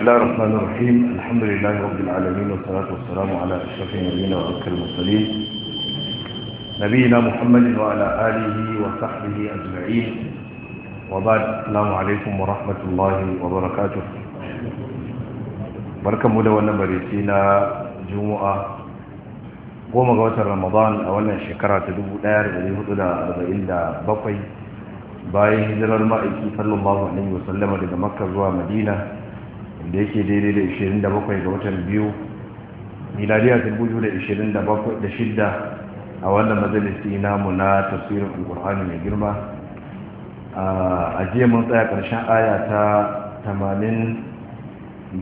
الله الرحمن الرحيم الحمد لله رب العالمين والصلاة والسلام على أشرف النبيين وأذكر المرسلين نبينا محمد وعلى آله وصحبه أجمعين وبعد السلام عليكم ورحمة الله وبركاته بركة مدونة بريسينا جمعة goma ga watan ramadan a wannan shekara ta 1447 bayan hijirar ma'aiki sallallahu alaihi wasallama daga makka zuwa madina da yake daidai da 27 ga watan biyu miladiya 2026 a wannan majalisi namu na tafsirin alkur'ani mai girma a jiya mun tsaya ƙarshen aya ta 86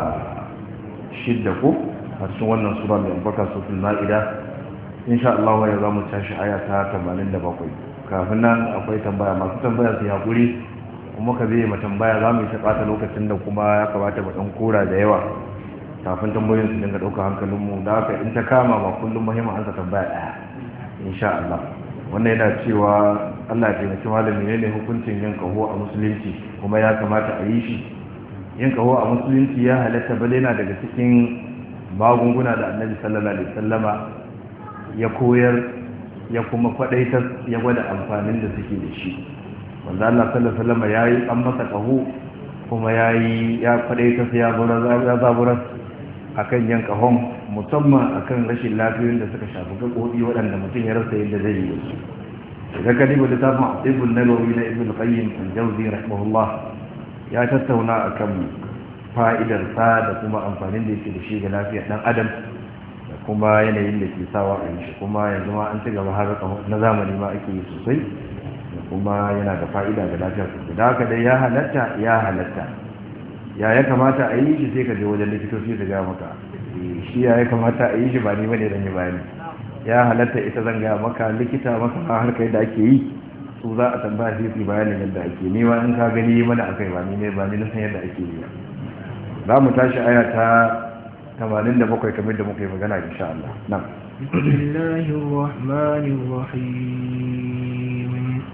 ko a cikin wannan sura mai albarka sufin ma'ida insha Allah ya za mu tashi aya ta 87 kafin nan akwai tambaya masu tambaya su haƙuri kuma ka zai ma tambaya za mu yi ta lokacin da kuma ya kamata mu ɗan kora da yawa kafin tambayoyin su dinga ɗauka hankalinmu da haka in ta kama ba kullum muhimmin ansa tambaya ɗaya insha Allah wannan yana cewa Allah ya taimaki malami ne ne hukuncin yin kaho a musulunci kuma ya kamata a yi shi yin kaho a musulunci ya halatta bale yana daga cikin magunguna da annabi sallallahu alaihi wasallama ya koyar ya kuma kwadaitar ya gwada amfanin da suke da shi wanda Allah sallallahu alaihi wasallama yayi an masa kaho kuma yayi ya kwadaitar ya gura ya zaburar akan yan kahon musamman akan rashin lafiyoyin da suka shafi gaɓoɓi waɗanda mutum ya rasa yadda zai yi da su idan ka diba littafin ibn nawawi na ibn qayyim al-jawzi rahimahullah ya tattauna akan fa'idarsa da kuma amfanin da yake da shi ga lafiyar ɗan adam da kuma yanayin da ke sawa a yi shi kuma yanzu ma an ci gaba har na zamani ma ake yi sosai da kuma yana da fa'ida ga lafiyar sosai da haka dai ya halatta ya halatta ya ya kamata a yi shi sai ka je wajen likitoci da ga maka shi ya ya kamata a yi shi ba ni bane dan yi bayani ya halatta ita zan ga maka likita maka harkar da ake yi su za a tambaya sai su bayanin yadda ake ni ma in ka gani mana akai ba ni ne ba ni na san yadda ake yi za mu tashi aya ta 87 kamar da muka yi magana insha Allah nan bismillahir rahmanir rahim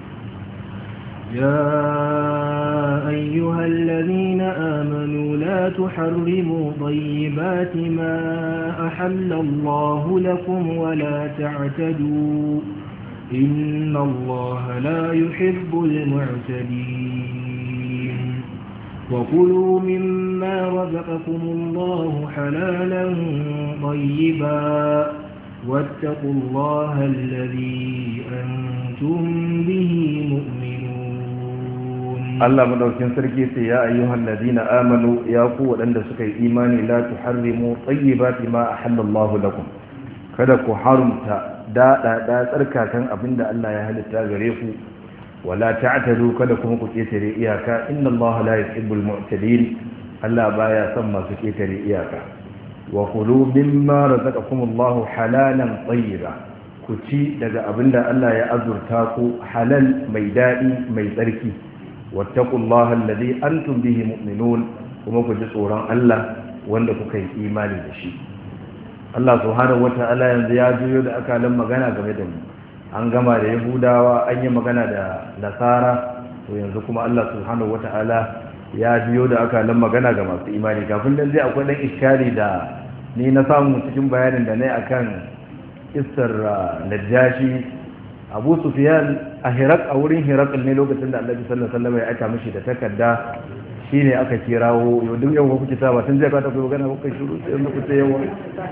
ya ayyuhal ladhina amanu la tuharrimu tayyibati ma ahalla Allah lakum wa la ta'tadu inna Allah la yuhibbul mu'tadin وكلوا مما رزقكم الله حلالا طيبا واتقوا الله الذي أنتم به مؤمنون الله مدوكين سركي يا أيها الذين آمنوا يا قوة أن سكي إيماني لا تحرموا طيبات ما أحل الله لكم kada ku harumta da da tsarkakan abinda Allah ya halitta gare ku wala ta'tadu kada kuma ku ketare iyaka inna Allah la yuhibbul mu'tadin Allah baya son masu ketare iyaka wa kulu mimma razaqakum Allah halalan tayyiba ku ci daga abinda Allah ya azurta ku halal mai dadi mai tsarki wattaqullaha alladhi antum bihi mu'minun kuma ku ji tsoron Allah wanda kuka yi imani da shi Allah subhanahu wata'ala yanzu ya juyo da akalan magana game da mu an gama da yahudawa an yi magana da nasara to yanzu kuma Allah subhanahu wata'ala ya biyo da aka nan magana ga masu imani kafin dan zai akwai dan iskari da ni na samu cikin bayanin da nayi akan kissar najashi Abu Sufyan a Hirak a wurin Hirak ne lokacin da Annabi sallallahu alaihi wasallam ya aika mishi da takarda shine aka kirawo yau duk yau kuke ta ba tun zai ka ta ku magana kuka shiru sai muku sai yawa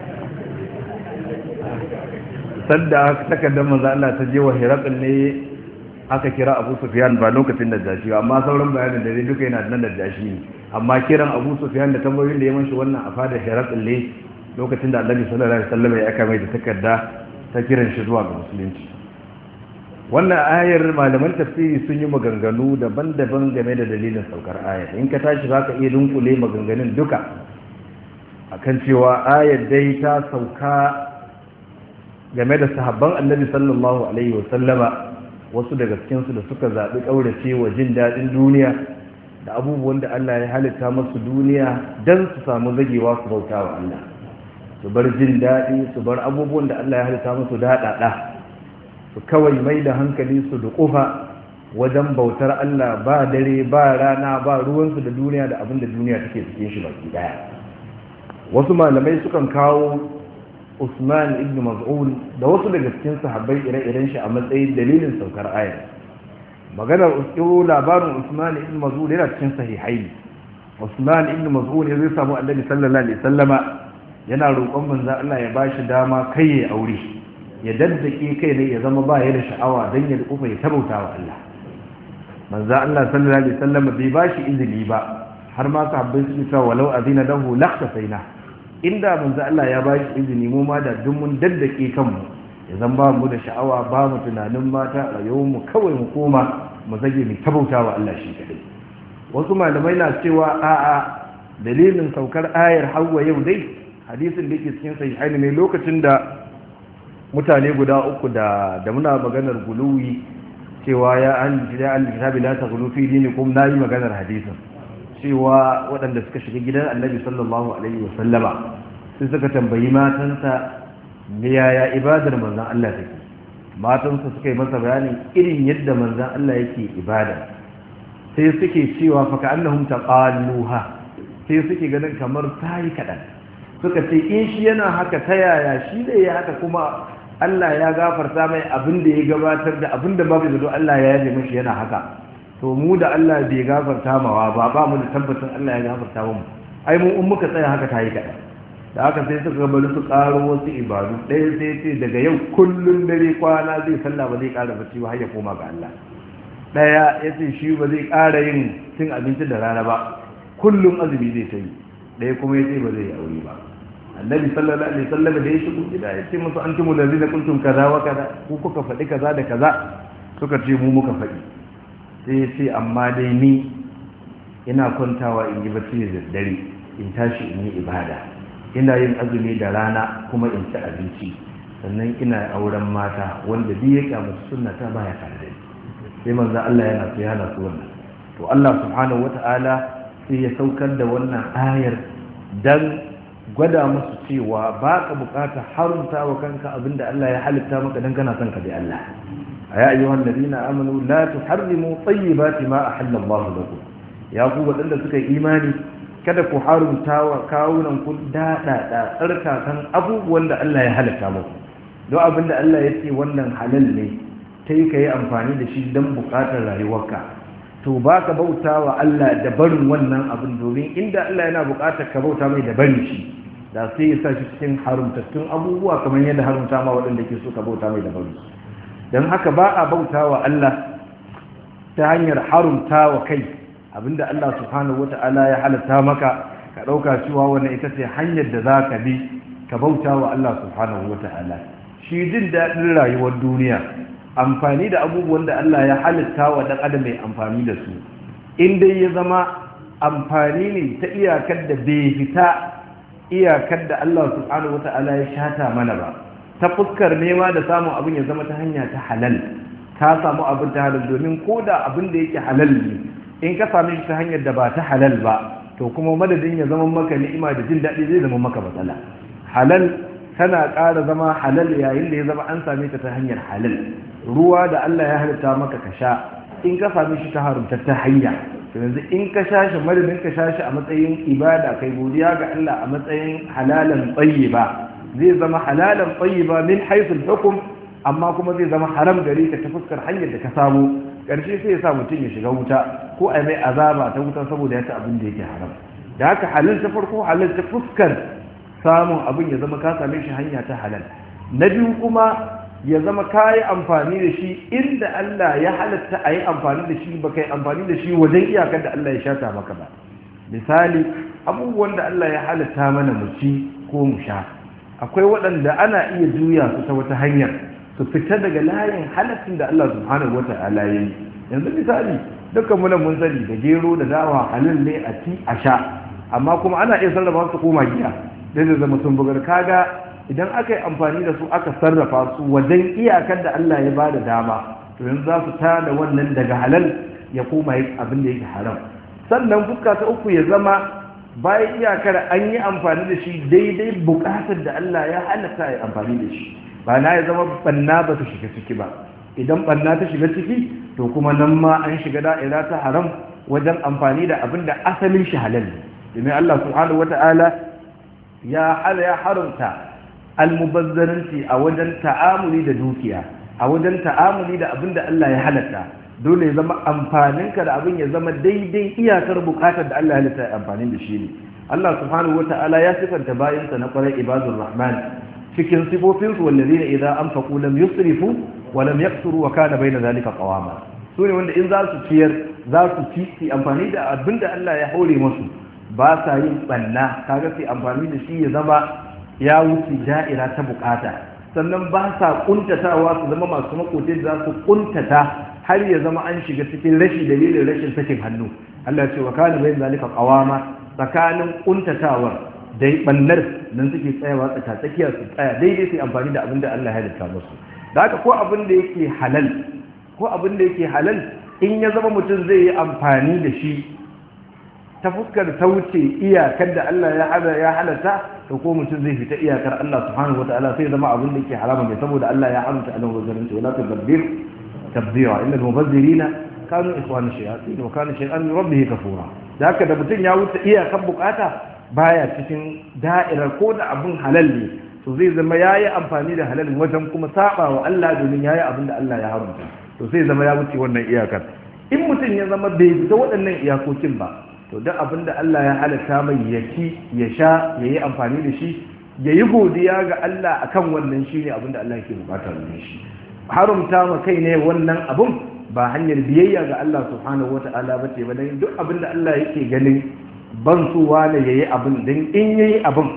sadda takardar manzo Allah ta je wa Hiraqil ne aka kira Abu Sufyan ba lokacin da jashi amma sauran bayanin da duka yana nan da jashi ne amma kiran Abu Sufyan da tambayoyin da ya manshi wannan a fada Hiraqil ne lokacin da Annabi sallallahu alaihi wasallam ya aka mai da takarda ta kiran shi zuwa ga musulunci wannan ayar malaman tafsiri sun yi maganganu daban-daban game da dalilin saukar ayar in ka tashi zaka iya dunkule maganganun duka akan cewa ayar dai ta sauka game da sahabban annabi sallallahu alaihi wasallama wasu daga cikinsu da suka zaɓi ƙaurace wa jin daɗin duniya da abubuwan da Allah ya halitta masu duniya don su samu zagewa su bauta wa Allah su bar jin daɗi su bar abubuwan da Allah ya halitta masu daɗaɗa su kawai mai da hankali su da ƙufa wajen bautar Allah ba dare ba rana ba ruwansu da duniya da abin da duniya take cikin shi baki daya wasu malamai sukan kawo Usman ibn Maz'un da wasu daga cikin sahabbai ire-iren shi a matsayin dalilin saukar ayar maganar uskiro labarin Usman ibn Maz'un yana cikin sahihai Usman ibn Maz'un ya zai samu Annabi sallallahu alaihi wasallama yana roƙon manzo Allah ya bashi dama kai ya aure ya daddake kai ne ya zama ba ya da sha'awa dan ya dufa ya tabauta wa Allah manzo Allah sallallahu alaihi wasallama bai bashi izini ba har ma sahabbai su ce walau azina lahu laqtafaina inda manzo Allah ya ba shi izini mu ma da duk mun daddake kanmu idan ba mu da sha'awa ba mu tunanin mata a yau mu kawai mu koma mu zage mu tabauta wa Allah shi kadai wasu malamai na cewa a'a dalilin saukar ayar hawa yau dai hadisin da yake cikin sahihaini ne lokacin da mutane guda uku da da muna maganar guluwi cewa ya an ya an kitabi la taghlu fi dinikum nayi maganar hadisin cewa waɗanda suka shiga gidan annabi sallallahu alaihi wasallama sai suka tambayi matansa me yaya ibadar manzan Allah take matansa suka yi masa bayanin irin yadda manzan Allah yake ibada sai suke cewa fa ka'annahum taqalluha sai suke ganin kamar tayi kadan suka ce in shi yana haka ta yaya shi da ya haka kuma Allah ya gafarta mai abin da ya gabatar da abin da babu zato Allah ya yaje mishi yana haka to mu da Allah bai gafarta mawa ba ba mu da tabbacin Allah ya gafarta mu ai mu in muka tsaya haka tayi kada da haka sai suka bari su karo wasu ibadu ɗaya sai ce daga yau kullun dare kwana zai sallah ba zai ƙara bacci ba har ya koma ga Allah ɗaya ya ce shi ba zai ƙara yin cin abinci da rana ba kullum azumi zai ta yi ɗaya kuma ya ce ba zai yi aure ba annabi sallallahu alaihi wasallam da ya shigo gida ya ce musu antumul ladina kuntum kaza wa kaza ku kuka faɗi kaza da kaza suka ce mu muka faɗi sai ce amma dai ni ina kwantawa in yi bacci da dare in tashi in yi ibada ina yin azumi da rana kuma in ci abinci sannan ina auren mata wanda duk ya kyamu sunna ta baya tare da sai manzo Allah yana so yana so wannan to Allah subhanahu wata'ala sai ya saukar da wannan ayar dan gwada musu cewa ba ka bukata harunta wa kanka abinda Allah ya halitta maka dan kana son ka bi Allah ya ayyuhan ladina amanu la tuharrimu tayyibati ma ahalla Allah lakum ya ku wadanda suka yi imani kada ku harunta wa kawunan ku dada da tsarkakan abubuwan da Allah ya halitta muku don abinda Allah ya ce wannan halal ne kai ka yi amfani da shi don bukatar rayuwarka to ba ka bauta wa Allah da barin wannan abin domin inda Allah yana bukatar ka bauta mai da barin shi da sai ya sa shi cikin harumtattun abubuwa kamar yadda harumta ma waɗanda ke so ka bauta mai da barin don haka ba a bauta wa Allah ta hanyar harumta wa kai abinda Allah subhanahu wata'ala ya halatta maka ka ɗauka cewa wannan ita ce hanyar da za ka bi ka bauta wa Allah subhanahu wata'ala shi jin daɗin rayuwar duniya amfani da abubuwan da Allah ya halitta wa ɗan adam mai amfani da su in dai ya zama amfani ne ta iyakar da bai fita iyakar da Allah subhanahu wata'ala ya shata mana ba ta fuskar nema da samun abin ya zama ta hanya ta halal ka samu abin ta halal domin ko da abin da yake halal ne in ka same shi ta hanyar da ba ta halal ba to kuma madadin ya zama maka ni'ima da jin daɗi zai zama maka matsala halal tana ƙara zama halal yayin da ya zama an same ta ta hanyar halal ruwa da Allah ya halitta maka ka sha in ka same shi ta harumta ta hanya to yanzu in ka sha shi madadin ka sha shi a matsayin ibada kai godiya ga Allah a matsayin halalan tayyiba zai zama halalan tayyiba min haythul hukm amma kuma zai zama haram gare ka ta fuskar hanyar da ka samu karshe sai ya sa mutum ya shiga wuta ko a mai azaba ta wuta saboda ya ci abin da yake haram da haka halal ta farko halal ta fuskar samun abin ya zama ka same shi hanya ta halal na biyu kuma ya zama ka yi amfani da shi inda Allah ya halatta a yi amfani da shi ba ka yi amfani da shi wajen iyakar da Allah ya shata maka ba misali abubuwan da Allah ya halatta mana mu ci ko mu sha akwai waɗanda ana iya juya su ta wata hanyar su fita daga layin halattun da Allah subhanahu wa ta'ala ya yi yanzu misali dukkan muna mun sani da gero da dawa halin ne a ci a sha amma kuma ana iya sarrafa su koma giya da zai zama sun bugar kaga idan aka yi amfani da su aka sarrafa su wajen iyakar da Allah ya bada dama to yanzu za su tada wannan daga halal ya koma abin da yake haram sannan fuska ta uku ya zama bayan iyakar an yi amfani da shi daidai bukatar da Allah ya halatta ya amfani da shi ba na ya zama banna ba su shiga ciki ba idan banna ta shiga ciki to kuma nan ma an shiga da'ira ta haram wajen amfani da abin da asalin shi halal ne domin Allah subhanahu wata'ala ya hala ya haramta almubazzaranci a wajen ta'amuli da dukiya a wajen ta'amuli da abin da Allah ya halatta dole ya zama amfaninka da abin ya zama daidai iyakar bukatar da Allah ya halatta ya amfani da shi ne Allah subhanahu wata'ala ya sifanta bayansa na kwarai ibadur rahman cikin sifofinsu wallazina idza anfaqu lam yusrifu wa lam yaqsuru wa kana bayna zalika qawama su ne wanda in za su ciyar za su ci su amfani da abin da Allah ya haure musu ba sa yin banna kaga sai amfani da shi ya zama ya wuce da'ira ta bukata sannan ba sa kuntatawa su zama masu makote za su kuntata har ya zama an shiga cikin rashi dalilin rashin sakin hannu Allah ya ce wa kana bayin zalika qawama tsakanin kuntatawar dai bannar nan suke tsayawa tsaka tsakiya su tsaya daidai sai amfani da abin da Allah ya halitta musu da haka ko abin da yake halal ko abin da yake halal in ya zama mutum zai yi amfani da shi ta fuskar sauce iyakar da Allah ya halatta to ko mutum zai fita iyakar Allah subhanahu wataala sai zama abin da yake harama mai saboda Allah ya haramta Allah wazarin ta wala tudabbir tabdira inna al-mubazzirina kanu ikhwana shayatin wa kana shay'an min rabbih kafura da haka da mutum ya wuce iyakar bukata baya cikin da'irar ko da abin halal ne to zai zama yayi amfani da halal wajen kuma saba wa Allah domin yayi abin da Allah ya haramta to sai zama ya wuce wannan iyakar in mutum ya zama bai fita waɗannan iyakokin ba to duk abin da Allah ya halatta mai ya ci ya sha ya yi amfani da shi ya yi godiya ga Allah akan wannan shi ne abin da Allah yake bukata da shi haramta ma kai ne wannan abin ba hanyar biyayya ga Allah subhanahu wata'ala ba ce ba dan duk abin da Allah yake ganin ban su wane yayi abin dan in yayi abin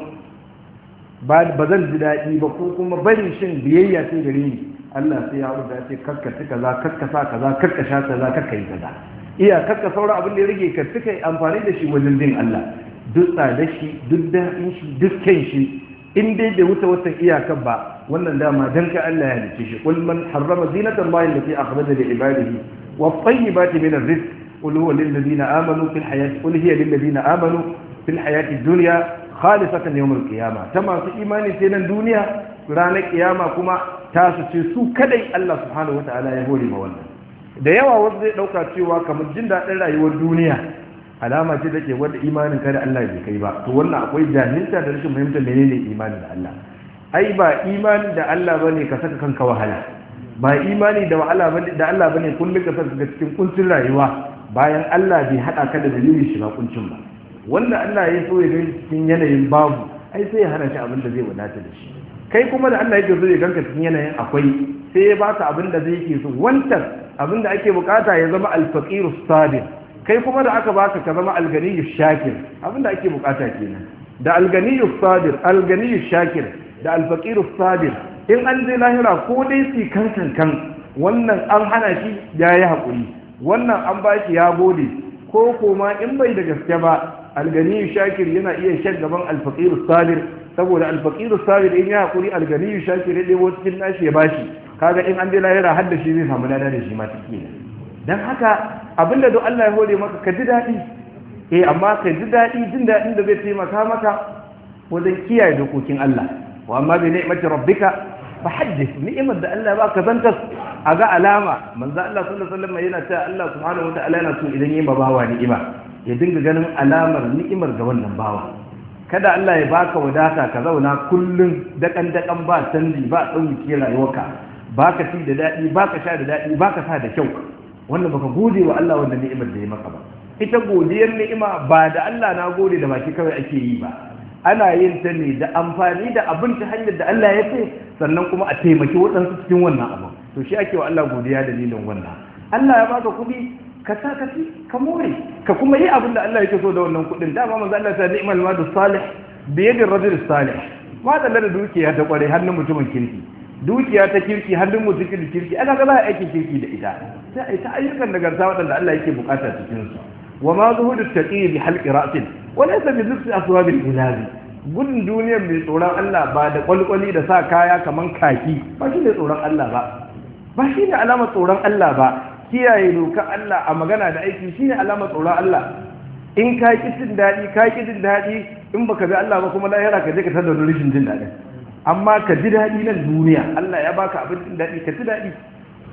ba zan ji daɗi ba ko kuma barin shin biyayya sai gare ni Allah sai ya rubuta ce kakkaci kaza kakkasa kaza kakkasha kaza kakkai kaza iya kakka saura abin da ya rage ka suka yi amfani da shi wajen bin Allah duk tsada shi duk daɗin shi duk kyan shi in dai bai wuce watan iyakan ba wannan dama dan ka Allah ya halice shi qul man harrama zinatan Allah allati akhraja li ibadihi wa tayyibati min ar-rizq qul huwa lil ladina amanu fil hayati qul hiya lil ladina amanu fil hayati dunya khalisatan yawm al-qiyamah ta masu imani sai nan duniya ranar kiyama kuma ta su ce su kadai Allah subhanahu wataala ya hore ma wannan da yawa wasu zai dauka cewa kamar jin daɗin rayuwar duniya alama ce take wanda imanin kada Allah bai kai ba to wannan akwai jahilta da rashin fahimtar menene imani da Allah ai ba imani da Allah bane ka saka kanka wahala ba imani da wahala bane da Allah bane kullum ka saka cikin kuncin rayuwa bayan Allah bai hada ka da dalilin shiga kuncin ba wanda Allah ya so ya ga cikin yanayin babu ai sai ya hana shi abin da zai wadata da shi kai kuma da Allah yake so ya ganka cikin yanayin akwai sai ya baka abin da zai yake so wancan abin da ake bukata ya zama alfaqiru sabir kai kuma da aka baka ka zama alganiyu shakir abin da ake bukata kenan da alganiyu sabir alganiyu shakir da alfaqiru sabir in an je lahira ko dai su kan kan wannan an hana shi ya yi haƙuri wannan an ba shi ya gode ko koma in bai da gaske ba alganiyu shakir yana iya shan gaban alfaqiru sabir saboda alfaqiru sabir in ya haƙuri alganiyu shakir ya ɗebo cikin nashi ya bashi kaga in an je lahira har da shi zai samu lada da shi ma take dan haka abinda don Allah ya hore maka ka ji daɗi eh amma ka ji daɗi jin daɗin da zai taimaka maka wajen kiyaye dokokin Allah wa amma bi ni'mati rabbika fa haddith ni'imar da Allah ba ka zanta a ga alama manzo Allah sallallahu alaihi wasallam yana cewa Allah subhanahu wataala yana so idan yayi bawa ni'ima ya dinga ganin alamar ni'imar ga wannan bawa kada Allah ya baka wadata ka zauna kullun dakan dakan ba canji ba dauki rayuwarka baka ci da daɗi baka sha da daɗi baka sa da kyau wannan baka gode wa Allah wanda ni'imar da ya maka ba ita godiyar ni'ima ba da Allah na gode da baki kawai ake yi ba ana yin ta ne da amfani da abin ta hanyar da Allah ya ce sannan kuma a taimaki waɗansu cikin wannan abu to shi ake wa Allah godiya dalilin wannan Allah ya baka kuɗi ka sa ka ci ka more ka kuma yi abin da Allah yake so da wannan kuɗin dama manzo Allah ta ni'mal madu salih bi yadi rajul salih ma da dukiya ta kware hannun mutumin kirki dukiya ta kirki hannun mutum kirki ana ga za a aikin kirki da ita sai a yi ta ayyukan nagarta waɗanda Allah yake bukata cikin su wa ma zuhudu taqi bi halqi ra'sin wa laysa bi zikri aswabil ilazi gudun duniyar mai tsoron Allah ba da kwalkwali da sa kaya kaman kaki ba shi ne tsoron Allah ba ba shi ne alamar tsoron Allah ba kiyaye dokar Allah a magana da aiki shi ne alamar tsoron Allah in ka ki jin daɗi ka ki jin daɗi in baka bi Allah ba kuma lahira ka je ka tada rashin jin daɗin amma ka ji daɗi nan duniya Allah ya baka abin jin daɗi ka ji daɗi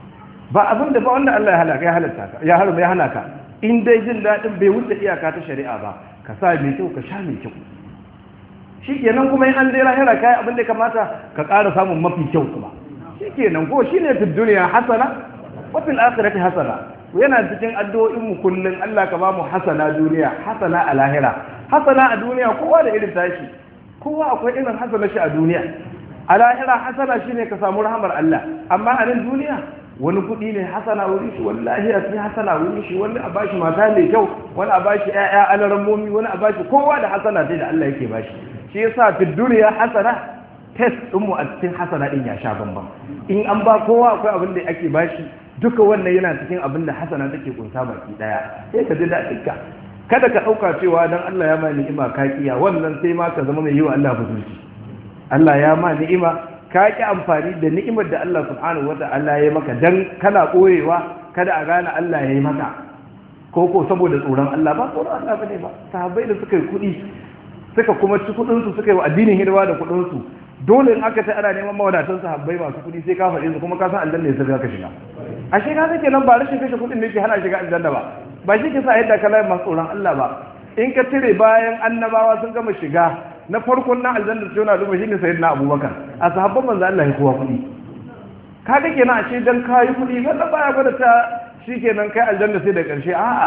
ba abin da ba wanda Allah ya halaka ya halatta ka ya harama ya hana ka in dai jin daɗin bai wuce iyaka ta shari'a ba ka sa mai kyau ka sha mai kyau shikenan kuma in an dai lahira kai abin da kamata ka ƙara samun mafi kyau kuma shikenan ko shine fi duniya hasana wa fil akhirati hasana yana cikin addu'o'in mu kullun Allah ka ba mu hasana duniya hasana a lahira hasana a duniya kowa da irin tashi kowa akwai irin hasana shi a duniya a lahira hasana shine ka samu rahamar Allah amma a nan duniya wani kuɗi ne hasana wuri shi wani lahiya sai hasana wuri shi wani a bashi mata mai kyau wani a bashi ƴaƴa alarammomi wani a bashi kowa da hasana sai da Allah yake bashi shi yasa fi duniya hasana test din mu a cikin hasana din ya sha bamban in an ba kowa akwai abin da ake bashi duka wannan yana cikin abin da hasana take kunsa baki daya sai ka ji daɗin ka kada ka ɗauka cewa dan Allah ya ma ni'ima ka kiya wannan sai ma ka zama mai yi wa Allah buzurci Allah ya ma ni'ima ka ki amfani da ni'imar da Allah subhanahu wata'ala ya maka dan kana koyewa kada a gane Allah ya yi maka ko ko saboda tsoron Allah ba tsoron Allah bane ba sahabbai da suka yi kuɗi suka kuma ci kuɗin su suka yi wa addinin hidima da kuɗin su dole in aka ta ana neman mawadatan sahabbai masu kuɗi sai ka faɗi su kuma ka san aljanna ya sai ka shiga ashe ka sake nan ba rashin kashe kuɗin ne ke hana shiga aljanna ba ba shi ke sa yadda ka layi masu tsoron Allah ba in ka cire bayan annabawa sun gama shiga na farkon na aljanna su yana duba shine sayyidina abubakar a sahabban manzo Allah ya kowa kuɗi ka ga kenan ashe dan kayi kuɗi wannan baya gwada ta shikenan kai aljanna sai da ƙarshe a'a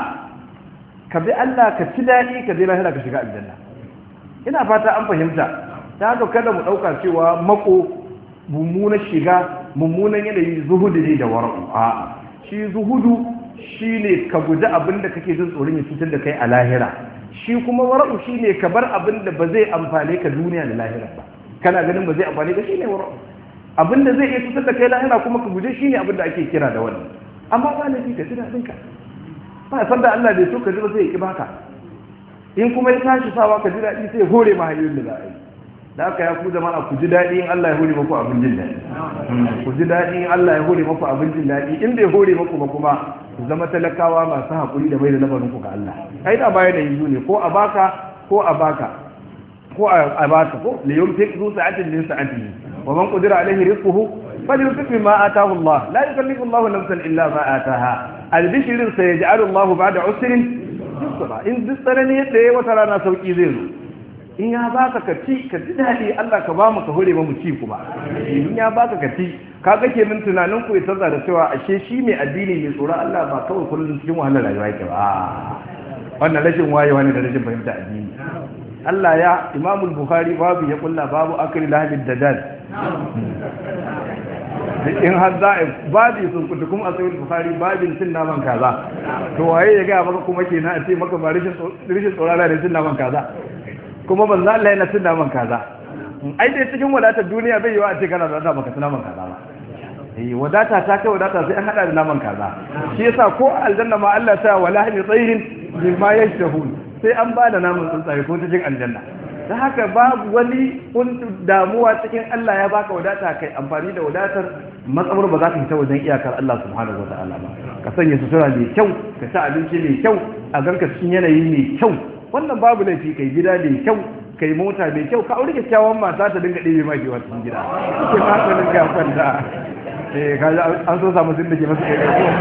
ka bi Allah ka ci daɗi ka je lahira ka shiga aljanna ina fata an fahimta ta haka kada mu ɗauka cewa mako mummunan shiga mummunan yanayi zuhudu ne da wara'u a'a shi zuhudu shine ka guji abin da kake jin tsoron ya cutar da kai a lahira shi kuma wara'u shine ka bar abin da ba zai amfane ka duniya da lahira ba kana ganin ba zai amfane ka shine wara'u abin da zai iya cutar da kai lahira kuma ka guje shine abin da ake kira da wannan amma ba laifi ka ji daɗin ka ba san da Allah bai so ka ji ba sai ya ki baka in kuma ya tashi sawa ka ji daɗi sai hore ma hanyoyin da za a yi da aka ya ku jama'a ku ji daɗi in Allah ya hore maku abin jin daɗi ku ji daɗi in Allah ya hore maku abin jin daɗi in bai hore maku ba kuma ku zama talakawa masu haƙuri da bai da lamarin ku ga Allah ai da baya da yanzu ne ko a baka ko a baka ko a baka ko li yumtik zu sa'atin min sa'atihi wa man qadira alaihi rizquhu falyunfiq mimma ataahu Allah la yukallifu Allah nafsan illa ma ataaha albishirin sayaj'alu Allah ba'da usrin yusra in duk tsanani yadda yayi wata rana sauki zai zo in ya baka ka ci ka ji daɗi Allah ka ba mu ka hore mu ci kuma in ya baka ka ci ka ga kenan tunanin ku ya tsara da cewa ashe shi mai addini mai tsoron Allah ba kawai kullum cikin wahalar rayuwa yake ba wannan rashin wayewa ne da rashin fahimta addini Allah ya Imam Bukhari babu ya kulla babu akli lahbid dadad in har za a babi sun kuta kuma a sayar Bukhari babin cin naman kaza to waye ya ga maka kuma kenan a ce maka ba rashin tsoron da cin naman kaza kuma ban za Allah yana cin naman kaza ai dai cikin wadatar duniya bai yiwa a ce kana da baka cin naman kaza ba eh wadata ta kai wadata sai an hada da naman kaza shi yasa ko aljanna ma Allah ta wala ni tsairin bima yashtahun sai an ba da naman tsuntsaye ko cikin aljanna da haka babu wani damuwa cikin Allah ya baka wadata kai amfani da wadatar matsabar ba za ka fita wajen iyakar Allah subhanahu wa ta'ala ba ka sanya sutura mai kyau ka ci abinci mai kyau a ganka cikin yanayi mai kyau wannan babu laifi kai gida mai kyau kai mota mai kyau ka aure kyakkyawan mata ta dinga ɗebe ma kewa cikin gida ke ma ta dinga kwanta eh ka an so samu sun da ke masu kai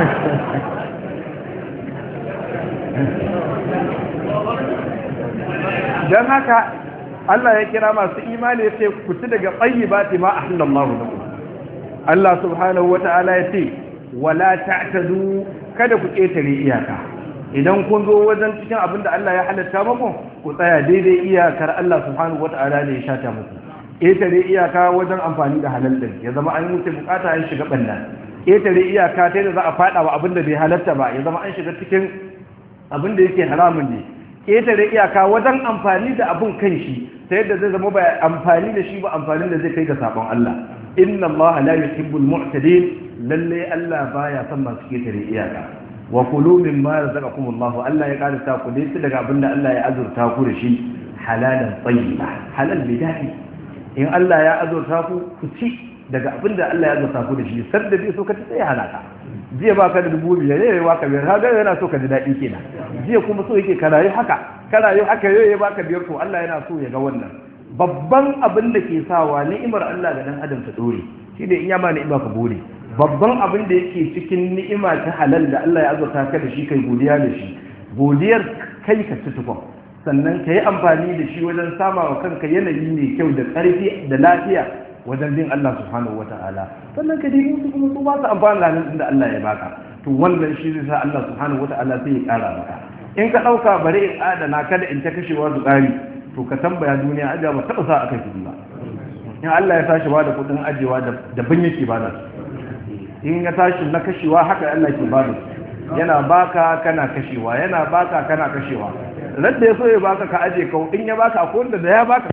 dan haka Allah ya kira masu imani ya ce ku ci daga tsayyibati ma ahlallahu lakum Allah subhanahu wata'ala ya ce wala ta'tadu kada ku ketare iyaka idan kun zo wajen cikin abin da Allah ya halatta muku ku tsaya daidai iyakar Allah subhanahu wata'ala ne ya shata muku ƙetare iyaka wajen amfani da halal din ya zama an wuce bukata an shiga banda ƙetare iyaka ta da za a faɗa wa abin da bai halatta ba ya zama an shiga cikin abin da yake haramun ne ƙetare iyaka wajen amfani da abin kan shi ta yadda zai zama ba amfani da shi ba amfani da zai kai ga sabon Allah inna Allah la yuhibbul mu'tadin lalle Allah baya son masu ƙetare iyaka wa kulu mimma razaqakum Allah Allah ya kada ta ku dai daga abinda Allah ya azurta ku da shi halalan tayyiba halal bi dadi in Allah ya azurta ku ku ci daga abinda Allah ya azurta ku da shi sadda bai so ka ci sai halaka jiya baka da dubu biyar yayi baka biyar kaga yana so ka ji dadi kenan jiya kuma so yake karayi haka karayi haka yayi baka biyar to Allah yana so ya ga wannan babban abin da ke sawa ni'imar Allah ga dan adam ta dore shi ne in ya ma ni'ima ka gode babban abin da yake cikin ni'ima ta halal da Allah ya azurta ka da shi kai godiya da shi godiyar kai ka ci tukun sannan ka yi amfani da shi wajen sama wa kanka yanayi mai kyau da ƙarfi da lafiya wajen bin Allah subhanahu wa ta'ala sannan ka dai musu kuma su ba su amfani da hannun da Allah ya baka to wannan shi zai sa Allah subhanahu wa ta'ala sai ya ƙara maka in ka ɗauka bare in adana kada in ta kashewa su ƙari to ka tambaya duniya ajiya ba taɓa sa aka kuɗi ba in Allah ya tashi ba da kuɗin ajiyewa da ban yake ba da su in ya tashi na kashewa haka Allah ke ba da su yana baka kana kashewa yana baka kana kashewa radda ya so ya baka ka aje ka in ya baka akwai wanda da ya baka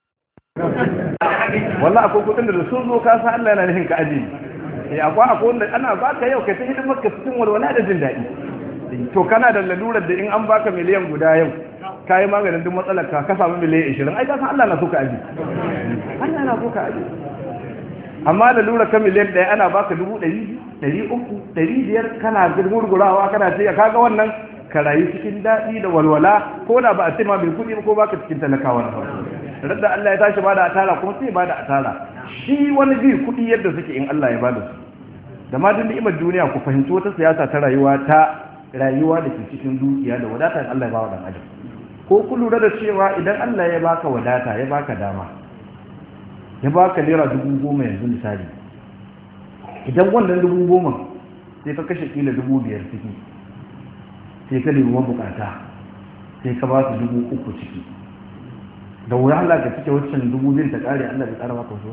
wallahi akwai kudin da sun zo ka san Allah yana nufin ka aje eh akwai akwai wanda ana baka yau kai ta hidimar ka cikin walwala da jin daɗi to kana da lalurar da in an baka miliyan guda yau ka yi maganin duk matsalar ka ka samu miliyan 20 ai ka san Allah na so ka aje Allah na so ka aje amma lalurar ka miliyan ɗaya ana baka dubu ɗari ɗari uku ɗari biyar kana gurgurawa kana ce kaga wannan ka rayu cikin daɗi da walwala ko da ba a ce ma mai kuɗi ko baka cikin talakawa na farko radda Allah ya tashi bada atara kuma sai bada atara shi wani bi kuɗi yadda suke in Allah ya bada su da ma duk ni'imar duniya ku fahimci wata siyasa ta rayuwa ta rayuwa da ke cikin dukiya da wadata Allah ya ba wa dan adam ko ku lura da cewa idan Allah ya baka wadata ya baka dama ya baka naira dubu goma yanzu misali idan wannan dubu goma sai ka kashe kila dubu biyar ciki sai ka nemi mabukata sai ka ba su dubu uku ciki da wuya Allah ka cike waccan dubu biyun ta kare Allah bai kara maka wasu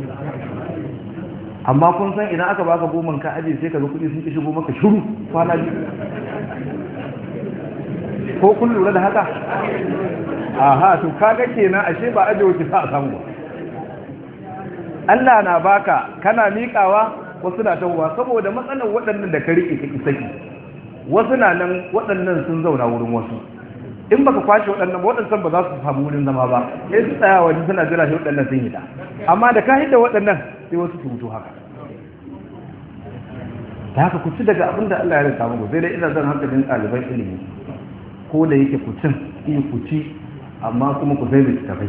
amma kun san idan aka baka goman ka aje sai ka ga kuɗi sun ki shigo maka shiru kwana biyu ko kun lura da haka aha to kaga kenan ashe ba aje wuce sa a samu ba Allah na baka kana miƙawa wasu na tahowa saboda matsalar waɗannan da ka riƙe ka saki wasu na nan waɗannan sun zauna wurin wasu in baka kwashe waɗannan ba waɗannan ba za su samu wurin zama ba sai su tsaya waje suna jira shi waɗannan sun yi ta amma da ka hidda waɗannan sai wasu su mutu haka da haka ku ci daga abin da Allah ya rinta muku sai dai ina zan hankalin ɗaliban ilimi ko da yake ku cin iya ku ci amma kuma ku sai littattafai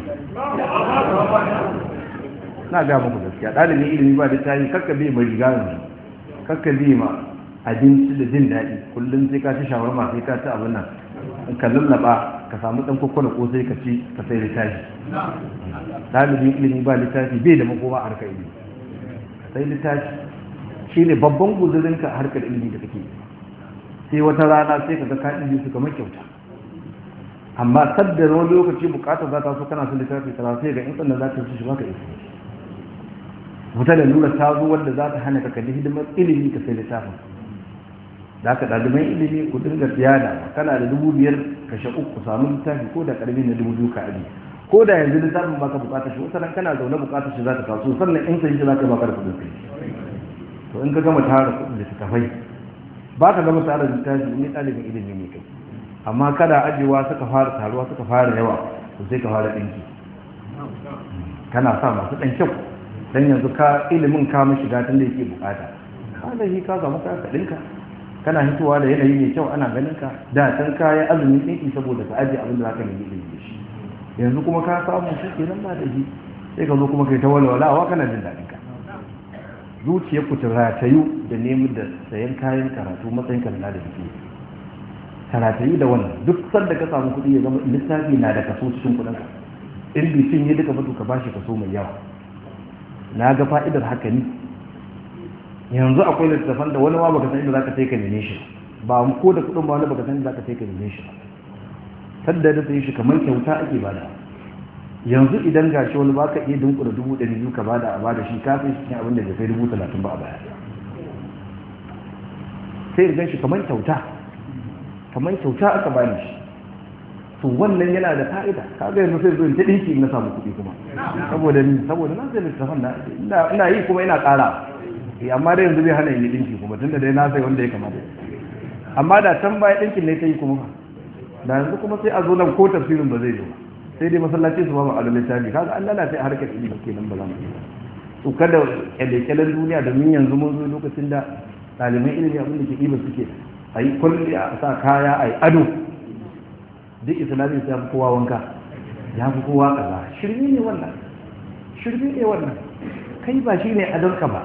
na ga muku gaskiya ɗalibin ilimi ba da tayi kakka bi mai riga yanzu kakka bi ma abinci da jin daɗi kullum sai ka ci shawarma sai ka ci abin nan ka lallaba ka samu ɗan kwakwala ko sai ka ci ka sai littafi ɗalibin ilimi ba littafi bai da makoma a harkar ilimi sai littafi shi ne babban guzurinka a harkar ilimi da kake sai wata rana sai ka ga ka ɗin su kamar kyauta amma sadda wani lokaci bukatar za ta so kana son littafi kaza sai ga in sannan za ta shi baka isa wata da lura ta zo wanda za ta hana ka kalli hidimar ilimi ka sai littafin da aka ɗaliban ilimi ku dinga siyada kana da dubu biyar kashe uku samu littafi ko da ƙarfi na dubu biyu ka aji ko da yanzu littafin baka bukatar shi wata kana zaune bukatar shi za ta taso sannan in sai shi za ka baka da kuɗin kai to in ka gama tara kuɗin littattafai ba ka gama tara littafi in ɗalibin ilimi ne kai amma kada ajiyewa suka fara taruwa suka fara yawa to sai ka fara ɗinki kana sa masu ɗan kyau dan yanzu ka ilimin ka mashi gatan da yake bukata ka da shi ka samu ka ɗinka kana hitowa da yanayi mai kyau ana ganin ka da can ka yi azumin ɗinki saboda ka ajiye abin da za ka nemi ilimi da shi yanzu kuma ka samu shi kenan ba da shi sai ka zo kuma kai ta walwalawa kana jin daɗin ka zuciyar ku ta ratayu da neman da sayan kayan karatu matsayin ka da jiki karatayi da wannan duk sanda ka samu kuɗi ya zama littafi na da kaso cikin kuɗinka in bai cinye duka ba to ka bashi kaso mai yawa na ga fa'idar haka ni yanzu akwai littattafan da wani ma baka san inda zaka sai ka neme shi ba ko da kuɗin ba wani baka san inda zaka sai ka neme shi sadda da sai shi kamar kyauta ake bada yanzu idan gashi wani baka iya dunkula dubu ɗari biyu ka bada a bada shi kafin shi cikin abin da bai kai dubu talatin ba a baya sai gan shi kamar kyauta kamar kyauta aka bani shi to wannan yana da fa'ida kaga yanzu sai zuwa ta dinki na samu kuɗi kuma saboda ni saboda na sai littafin na ina yi kuma ina ƙara eh amma da yanzu bai hana yi dinki kuma tunda dai na sai wanda ya kamata amma da can baya dinkin ne ta yi kuma da yanzu kuma sai a zo nan ko tafsirin ba zai yi ba sai dai masallaci su ba mu alal littafi kaga an lalace harkar ilimi kenan ba za mu yi to kada kyale-kyalen duniya domin yanzu mun zo lokacin da ɗaliban ilimi abin da ke ɗiba suke a yi kwalliya a sa kaya a yi ado duk islamin ya fi kowa wanka ya fi kowa kaza shirme ne wannan shirme ne wannan kai ba shi ne adonka ba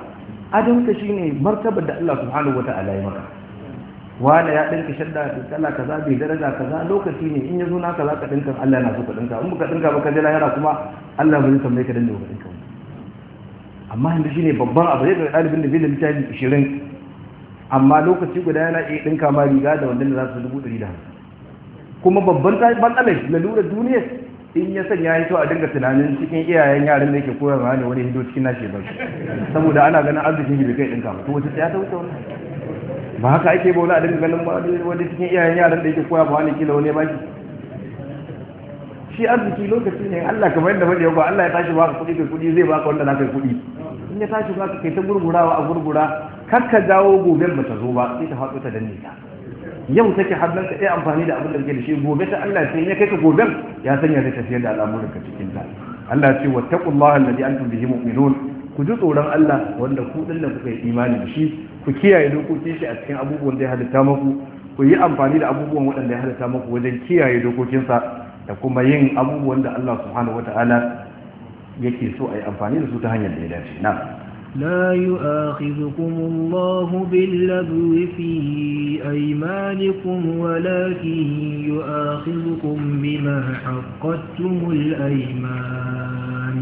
adonka shine martabar da Allah subhanahu wata'ala ya maka wanda ya dinka shadda da kala kaza bai daraja kaza lokaci ne in yazo naka zaka dinka Allah yana so ka dinka in baka dinka baka je lahira kuma Allah bai tambaye ka dinka dinka amma yanzu shine babban abu ne ga dalibin da bai da littafi 20 amma lokaci guda yana iya dinka ma riga da wanda za su dubu 150 kuma babban matsalar lalurar duniya in ya sanya ya to a dinga tunanin cikin iyayen yaran da yake koyarwa ne wani hido cikin nashi ba saboda ana ganin arzikin shi bai kai dinka ba to wata ya ta wuce wannan ba haka ake ba wani a dinga ganin wani cikin iyayen yaran da yake koya ba wani kila wani ya baki shi arziki lokaci ne Allah kamar yadda faɗi ba Allah ya tashi baka kuɗi kai kuɗi zai baka wanda naka kuɗi in ya tashi baka kai ta gurgurawa a gurgura kar ka dawo goben ba ta zo ba sai ta faɗo ta danne ta yau take hannun ka iya amfani da abin da kake da shi gobe ta Allah sai ya kai ka goben ya sanya zai tafiyar da al'amuranka cikin ta Allah ce wattaqullaha alladhi antum bihi mu'minun ku ji tsoron Allah wanda ku din da kuka yi imani da shi ku kiyaye dokokin shi a cikin abubuwan da ya halitta muku ku yi amfani da abubuwan waɗanda ya halitta muku wajen kiyaye dokokinsa da kuma yin abubuwan da Allah subhanahu wata'ala yake so a yi amfani da su ta hanyar da ya dace na لا يؤاخذكم الله باللغو في أيمانكم ولكن يؤاخذكم بما حقدتم الأيمان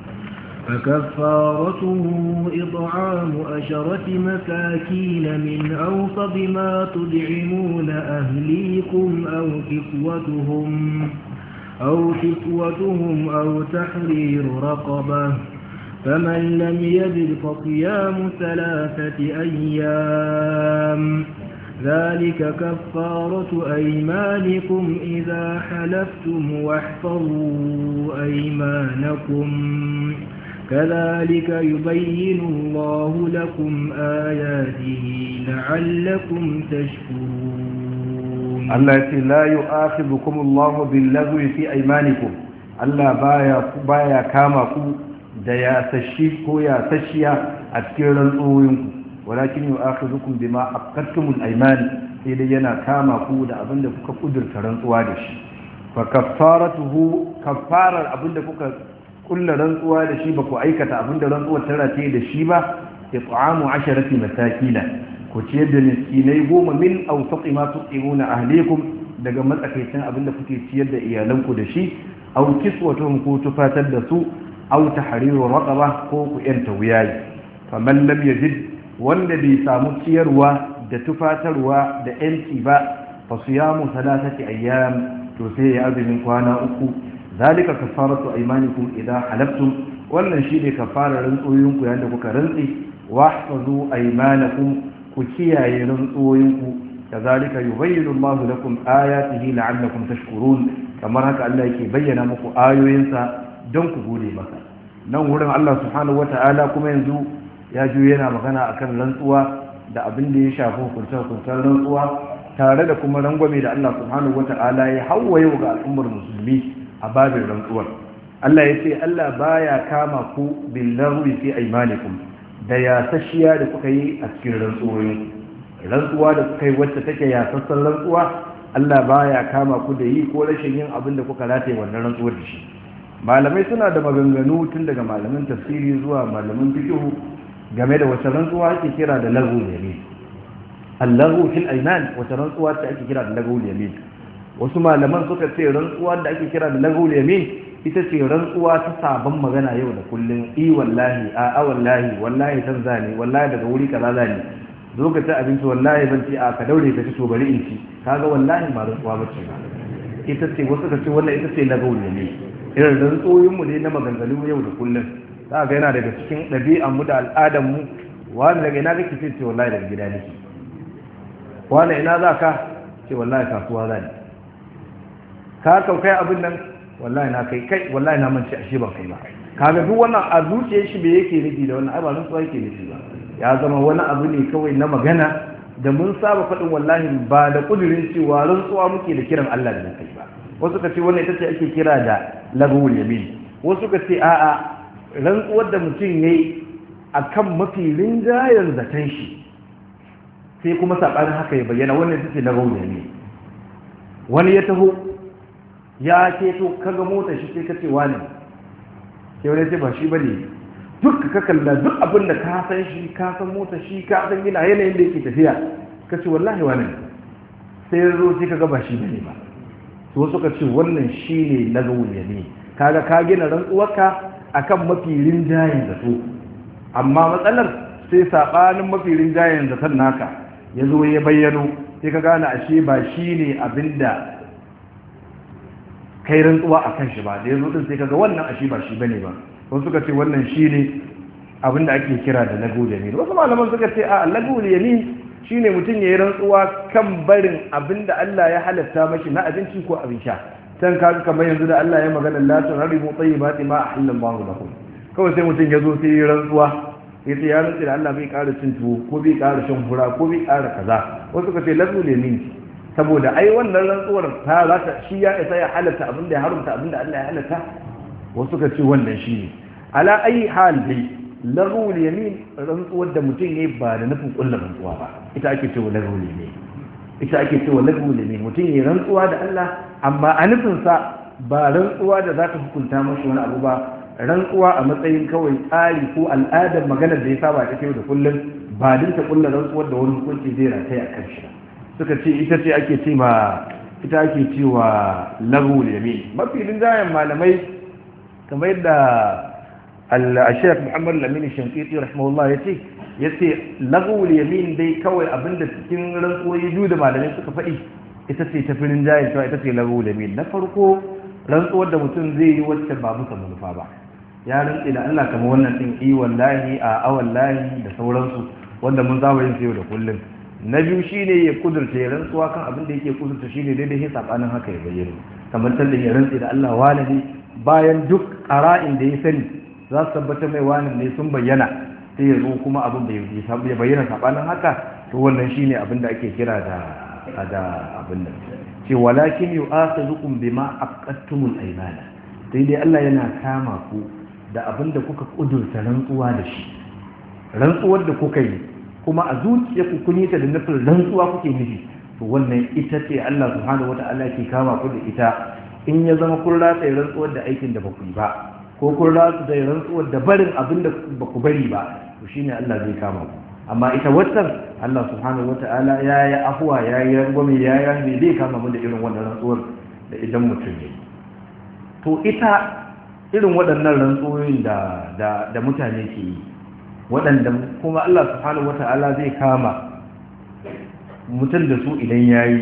فكفارته إطعام أشرة مساكين من أوسط ما تدعمون أهليكم أو كسوتهم أو كسوتهم أو تحرير رقبة فمن لم يجد فصيام ثلاثة أيام ذلك كفارة أيمانكم إذا حلفتم واحفظوا أيمانكم كذلك يبين الله لكم آياته لعلكم تشكرون التي لا يؤاخذكم الله باللغو في أيمانكم Allah baya baya kama ku da ya sashi ko ya sashiya a cikin rantsoyinku walakin yu'akhidhukum bima aqadtumul ayman sai dai yana kama ku da abinda kuka kudurta rantsuwa da shi fa kaffaratuhu kaffarar abinda kuka kulla rantsuwa da shi ba ku aikata abinda rantsuwar ta rataye da shi ba it'amu asharati masakina ku ciyar da miskinai goma min awsaqi ma tuqimuna ahlikum daga matsakaicin abinda kuke ciyar da iyalanku da shi aw kiswatuhum ko tufatar da su aw tahriru raqaba ko ku yanta wuyayi faman lam yajid wanda bai samu ciyarwa da tufatarwa da yanci ba fa siyamu thalathati ayyam to sai ya azumin kwana uku zalika kafaratu aymanikum idha halaftum wannan shine kafarar rantsoyinku yayin da kuka rantsi wahfazu aymanakum ku kiyaye rantsoyinku kazalika yubayyinu Allahu lakum ayatihi la'allakum tashkurun kamar haka Allah yake bayyana muku ayoyinsa don ku gode masa nan wurin Allah subhanahu wata'ala kuma yanzu ya ju yana magana akan rantsuwa da abin da ya shafi hukuntar-hukuntar rantsuwa tare da kuma rangwame da Allah subhanahu wata'ala ya hawa yau ga al'ummar musulmi a babin rantsuwar Allah ya ce Allah baya kama ku billarwi fi aimanikum da yasashiya da kuka yi a cikin rantsuwoyin rantsuwa da kuka yi wacce take yasassan rantsuwa Allah baya kama ku da yi ko rashin yin abin da kuka rataye wannan rantsuwar da shi malamai suna da maganganu tun daga malamin tafsiri zuwa malamin fiqh game da wata rantsuwa ake kira da lagu yamin allahu fil ayman wata rantsuwa ce ake kira da lagu yamin wasu malaman suka ce rantsuwa da ake kira da lagu yamin ita ce rantsuwa ta sabon magana yau da kullum i wallahi a a wallahi wallahi san zani wallahi daga wuri kaza zani zo ka ci abinci wallahi ban ci a ka daure ka ci to bari in ci kaga wallahi ba rantsuwa bace ba ita ce wasu ka ce wannan ita ce lagu yamin irin rantsoyinmu ne na maganganu yau da kullum za ga yana daga cikin ɗabi'anmu da al'adanmu wani daga ina kake ce wallahi daga gida nake wani ina za ka ce wallahi kasuwa za ne ka kaukai abin nan wallahi na kai kai wallahi na manci ashe ban kai ba kaga duk wannan a zuciyar shi bai yake nufi da wannan ai ba rantsuwa yake nufi ba ya zama wani abu ne kawai na magana da mun saba faɗin wallahi ba da kudirin cewa rantsuwa muke da kiran Allah da kai ba wasu ka ce wannan ita ce ake kira da lagawul yamin wasu ka ce a'a rantsuwar da mutum ya yi a kan mafi rinjayen zaton shi sai kuma saɓanin haka ya bayyana wannan ita ce lagawul yamin wani ya taho ya keto kaga mota shi sai ka ce wani sai wani ce ba shi ba ne duk ka kalla duk abin da ka san shi ka san mota shi ka san gina yanayin da yake tafiya ka ce wallahi wani sai ya zo sai ka ga ba shi bane ba to wasu ka ce wannan shi ne na gawuya ne kaga ka gina rantsuwarka akan mafi rinjayen zato amma matsalar sai sabanin mafi rinjayen zaton naka ya zo ya bayyano sai ka gane ashe ba shi ne abinda kai rantsuwa a kan shi ba da ya zo din sai kaga wannan ashe ba shi bane ba wasu suka ce wannan shi ne abinda ake kira da lagul yamin wasu malaman suka ce a lagul yamin shine mutum ya yi rantsuwa kan barin abinda Allah ya halatta mashi na abinci ko abin sha can kaga kamar yanzu da Allah ya magana la tuhrimu tayyibati ma ahallallahu lakum kawai sai mutum ya zo sai ya rantsuwa ya ce ya rantsi da Allah bai ƙara cin tuwo ko bai ƙara shan fura ko bai ƙara kaza wasu suka ce lagul yamin saboda ai wannan rantsuwar ta za ta shi ya isa ya halatta abinda ya haramta abinda Allah ya halatta wasu suka ce wannan shi ne ala ayi hal dai lagul yamin rantsuwar da mutum ne ba da nufin kullu rantsuwa ba ita ake cewa lagul yamin ita ake cewa lagul yamin mutum ya rantsuwa da Allah amma a nufin sa ba rantsuwa da za ta hukunta mashi wani abu ba rantsuwa a matsayin kawai tsari ko al'adar maganar da ya saba ta yau da kullum ba din ta kullu rantsuwar da wani hukunci zai rataya a kan shi suka ce ita ce ake ce ma ita ake cewa lagul yamin mafi rinjayen malamai kamar yadda al-shaykh Muhammad Lamin Shankiti rahimahullah yace yace lagul yamin dai kawai abinda cikin rantsuwoyi biyu da malamai suka faɗi ita ce ta firin jayin cewa ita ce lagul yamin na farko rantsuwar da mutum zai yi wacce ba musa manufa ba ya rantsi da Allah kamar wannan din i wallahi a a wallahi da sauransu wanda mun zaba yin sayo da kullum na biyu shine ya kudurta ya rantsuwa kan abin da yake kudurta shine daidai sai sabanin haka ya bayyana kamar tallin ya rantsi da Allah walidi bayan duk ƙara'in da ya sani za su tabbatar mai wani ne sun bayyana sai ya zo kuma abin da ya bayyana sabanin haka to wannan shine abin da ake kira da da abin nan ce walakin yu'akhizukum bima aqattumul aymana sai dai Allah yana kama ku da abin da kuka kudurta rantsuwa da shi rantsuwar da kuka yi kuma a zuciyarku kun yi ta da nufin rantsuwa kuke nufi to wannan ita ce Allah subhanahu wata'ala ke kama ku da ita in ya zama kun ratsa rantsuwar da aikin da ba ku yi ba ko kun ratsa da rantsuwar da barin abin da ba ku bari ba to shine Allah zai kama ku amma ita wannan Allah subhanahu wata'ala ya yi afuwa ya yi rangwame ya yi rahmi zai kama mu da irin wannan rantsuwar da idan mutum ya to ita irin waɗannan rantsuwoyin da da mutane ke yi waɗanda kuma Allah subhanahu wata'ala zai kama mutum da su idan ya yi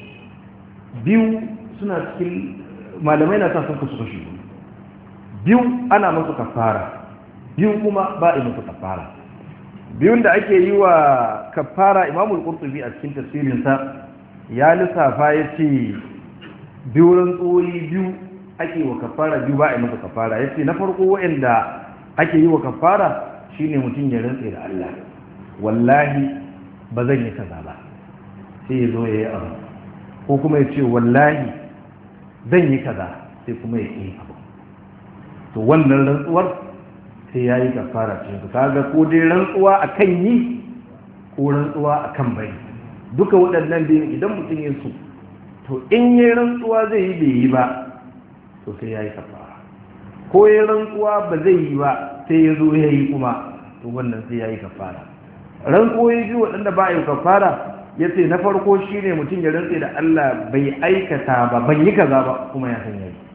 biyu suna cikin malamai na sa sun kasu kashi biyu ana masu kafara biyu kuma ba a masu kafara biyun da ake yi wa kafara imamul qurtubi a cikin tafsirinsa ya lissafa ya ce biyu rantsuwoyi biyu ake wa kafara biyu ba a masu kafara ya ce na farko waɗanda ake yi wa kafara shine mutum ya rantse da Allah wallahi ba zan yi kaza ba sai ya zo ya yi abu ko kuma ya ce wallahi zan yi kaza sai kuma ya yi abu to wannan rantsuwar sai ya yi kafara cikin su kaga ko dai rantsuwa a kan yi ko rantsuwa a kan bari duka waɗannan biyun idan mutum ya su to in yi rantsuwa zai yi bai yi ba to sai ya yi kafara ko ya rantsuwa ba zai yi ba sai ya zo ya yi kuma to wannan sai ya yi kafara rantsuwoyi biyu waɗanda ba a yi kafara ya ce na farko shi ne mutum ya rantse da Allah bai aikata ba ban yi kaza ba kuma ya san yayi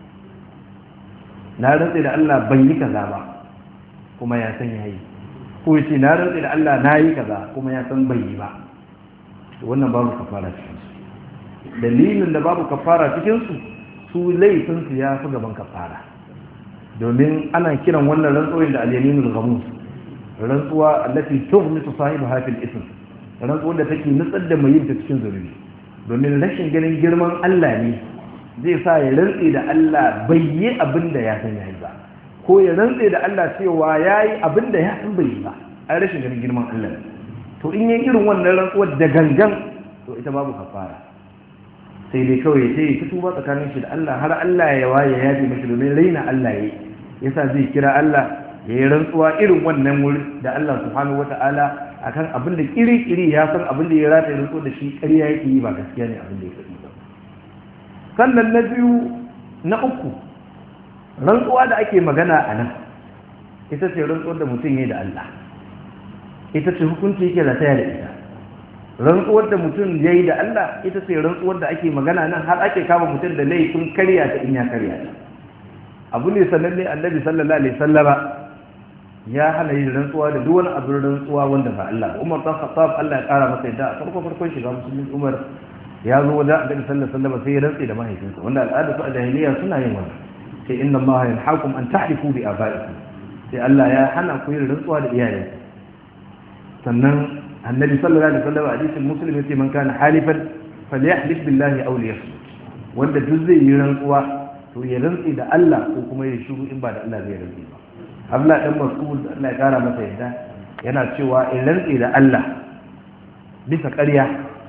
na rantse da Allah ban yi kaza ba kuma ya san yayi ko ya ce na rantse da Allah na yi kaza kuma ya san bai yi ba wannan babu kafara cikin su dalilin da babu kafara cikin su su laifin su ya fi gaban kafara domin ana kiran wannan rantsuwar da al-yaminul ghamus rantsuwa allati tughmisu sahibaha fil ism rantsuwar da take nutsar da mai yin ta cikin zurbi domin rashin ganin girman Allah ne zai sa ya rantse da Allah bai yi abin da ya san yayi ba ko ya rantse da Allah cewa yayi abin da ya san bai yi ba ai rashin ganin girman Allah ne to in yi irin wannan rantsuwar da gangan to ita babu kafara sai dai kawai sai ya tuba tsakanin shi da Allah har Allah ya waye ya yafe mashi domin raina Allah yayi yasa zai kira Allah ya yi rantsuwa irin wannan wuri da Allah subhanahu wata'ala akan abin da kiri-kiri ya san abin da ya rata ya rantsuwa da shi ƙarya yake yi ba gaskiya ne abin da ya faɗi ba sannan na biyu na uku rantsuwa da ake magana a nan ita ce rantsuwar da mutum ya da Allah ita ce hukunci yake rataya da ita rantsuwar da mutum ya yi da Allah ita ce rantsuwar da ake magana nan har ake kama mutum da laifin karya ta in ya karya ta abu ne sananne annabi sallallahu alaihi sallama ya hana yin rantsuwa da duk wani abin rantsuwa wanda ba Allah ba Umar bin Khattab Allah ya kara masa yadda a farko farkon shiga musulmin Umar ya zo wajen annabi sallallahu alaihi wasallam sai ya rantsi da mahaifinsa wanda al'ada su a jahiliya suna yin wannan sai inna Allah yanhaakum an tahlifu bi abaikum sai Allah ya hana ku yin rantsuwa da iyaye sannan annabi sallallahu alaihi wasallam a hadisin muslim yace man kana halifan falyahlif billahi aw liyasmut wanda duk zai yi rantsuwa to ya rantsi da Allah ko kuma ya shiru in ba da Allah zai rantsi ba Abdullah dan Mas'ud Allah ya kara masa yadda yana cewa in rantsi da Allah bisa ƙarya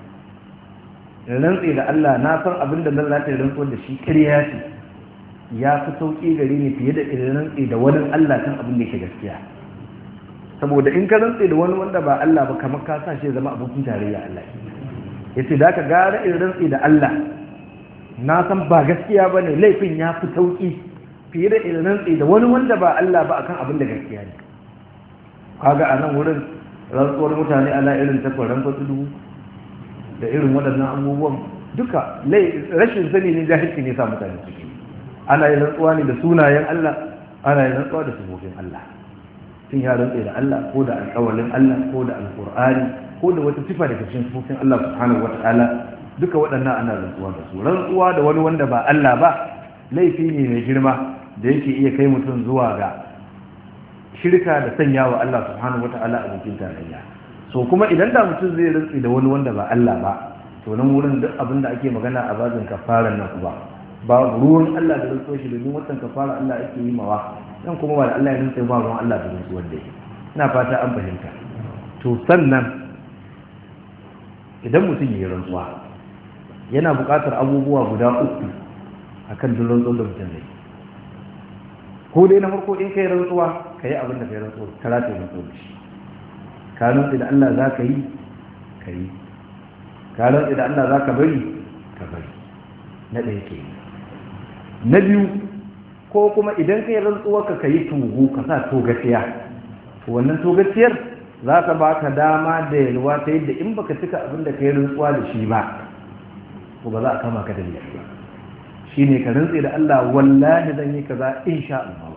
in rantsi da Allah na san abin da Allah ta rantsuwa da shi ƙarya ce ya fi sauƙi gare ni fiye da in rantsi da wani Allah kan abin da yake gaskiya saboda in ka rantse da wani wanda ba Allah ba kamar ka sa shi zama abokin tarayya Allah yace da ka gara in rantse da Allah na san ba gaskiya bane laifin ya fi sauki fiye da in rantse da wani wanda ba Allah ba akan abin da gaskiya ne kaga a nan wurin rantsuwar mutane ala irin takwaran dubu da irin waɗannan abubuwan duka rashin sani ne jahilci ne sa mutane ciki ana yin rantsuwa ne da sunayen Allah ana yin rantsuwa da sifofin Allah sun ya rantse da Allah ko da alƙawalin Allah ko da alƙur'ani ko da wata sifa daga cikin sifofin Allah subhanahu wata'ala duka waɗannan ana rantsuwa da su rantsuwa da wani wanda ba Allah ba laifi ne mai girma da yake iya kai mutum zuwa ga shirka da sanya wa Allah subhanahu wata'ala a bikin tarayya so kuma idan da mutum zai rantse da wani wanda ba Allah ba to nan wurin duk abin da ake magana a bazin kafaran nan ba ba ruwan Allah da rantsuwa shi domin watan kafara Allah ake yi mawa dan kuma ba da Allah ya nutse ba ruwan Allah da rantsuwar da yake ina fata an fahimta to sannan idan mutum yi rantsuwa yana buƙatar abubuwa guda uku akan duk rantsuwar da mutum zai ko dai na farko in kai rantsuwa ka yi abin da kai rantsuwa ka rataye rantsuwa da shi ka rantsi da Allah za ka yi ka yi ka rantsi da Allah za ka bari ka bari na ɗaya ke na biyu ko kuma idan ka yi rantsuwarka ka yi tugu ka sa togaciya wannan togaciyar za ka ba ka dama da yalwa ta yadda in baka cika abin da ka yi rantsuwa da shi ba ko ba za a kama ka da laifi ba shi ne ka rantse da Allah wallahi zan yi kaza insha Allah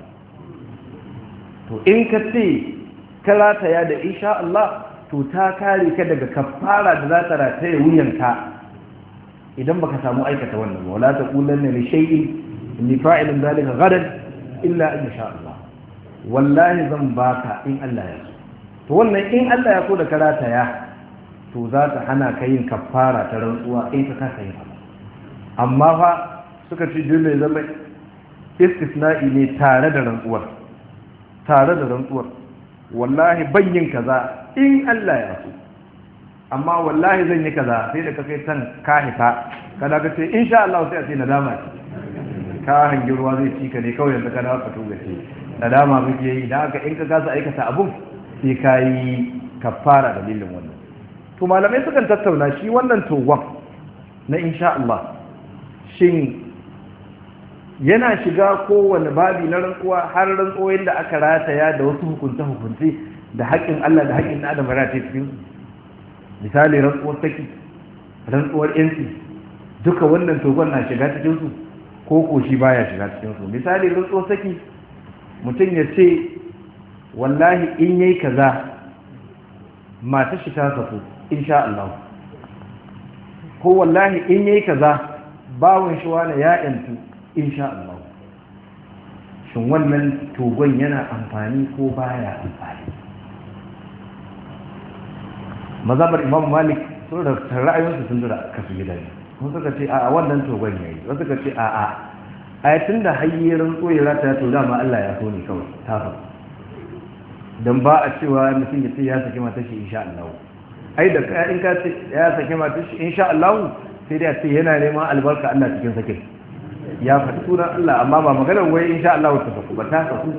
to in ka ce ka rataya da insha Allah to ta kare ka daga kafara da za ta rataya wuyanka idan baka samu aikata wannan wala ta kulanna li shay'in inni fa'ilun dhalika gadan illa in sha Allah wallahi zan baka in Allah ya so to wannan in Allah ya so da karata ya to za ta hana ka yin kafara ta rantsuwa in ka kasa yin abu amma fa suka ci dole zama istisna'i ne tare da rantsuwar tare da rantsuwar wallahi ban yin kaza in Allah ya so amma wallahi zan yi kaza sai da ka kai san ka hita kada ka ce insha Allah sai a ce nadama ce ka hangi ruwa zai ci ka ne kawai yanzu ka dawo ka tuga ce nadama muke yi da haka in ka kasa aikata abun sai ka yi kafara dalilin wannan to malamai sukan tattauna shi wannan togon na insha Allah shin yana shiga kowane babi na rantsuwa har rantsuwoyin da aka rataya da wasu hukunce hukunce da haƙƙin Allah da haƙƙin Adam ya rataya cikin misali rantsuwar saki rantsuwar yanci duka wannan togon na shiga cikin su ko ko shi baya shiga cikin su misali rantsuwar saki mutum ya ce wallahi in yayi kaza mata shi ta saku insha Allah ko wallahi in yayi kaza bawon shi wani ya yantu insha Allah shin wannan togon yana amfani ko baya amfani mazabar imam malik sun da ra'ayinsu sun dura kasu gida ne kun suka ce a wannan togon yayi wasu suka ce a a ayatun da hayyirin tsoyira ta to dama Allah ya so ne kawai ta fa dan ba a cewa mutum ya ce ya saki matar shi insha Allah ai da ka in ka ce ya saki matar shi insha Allah sai dai a ce yana neman albarka Allah cikin sakin ya faɗi sunan Allah amma ba maganar wai insha Allah ta saku ba ta saku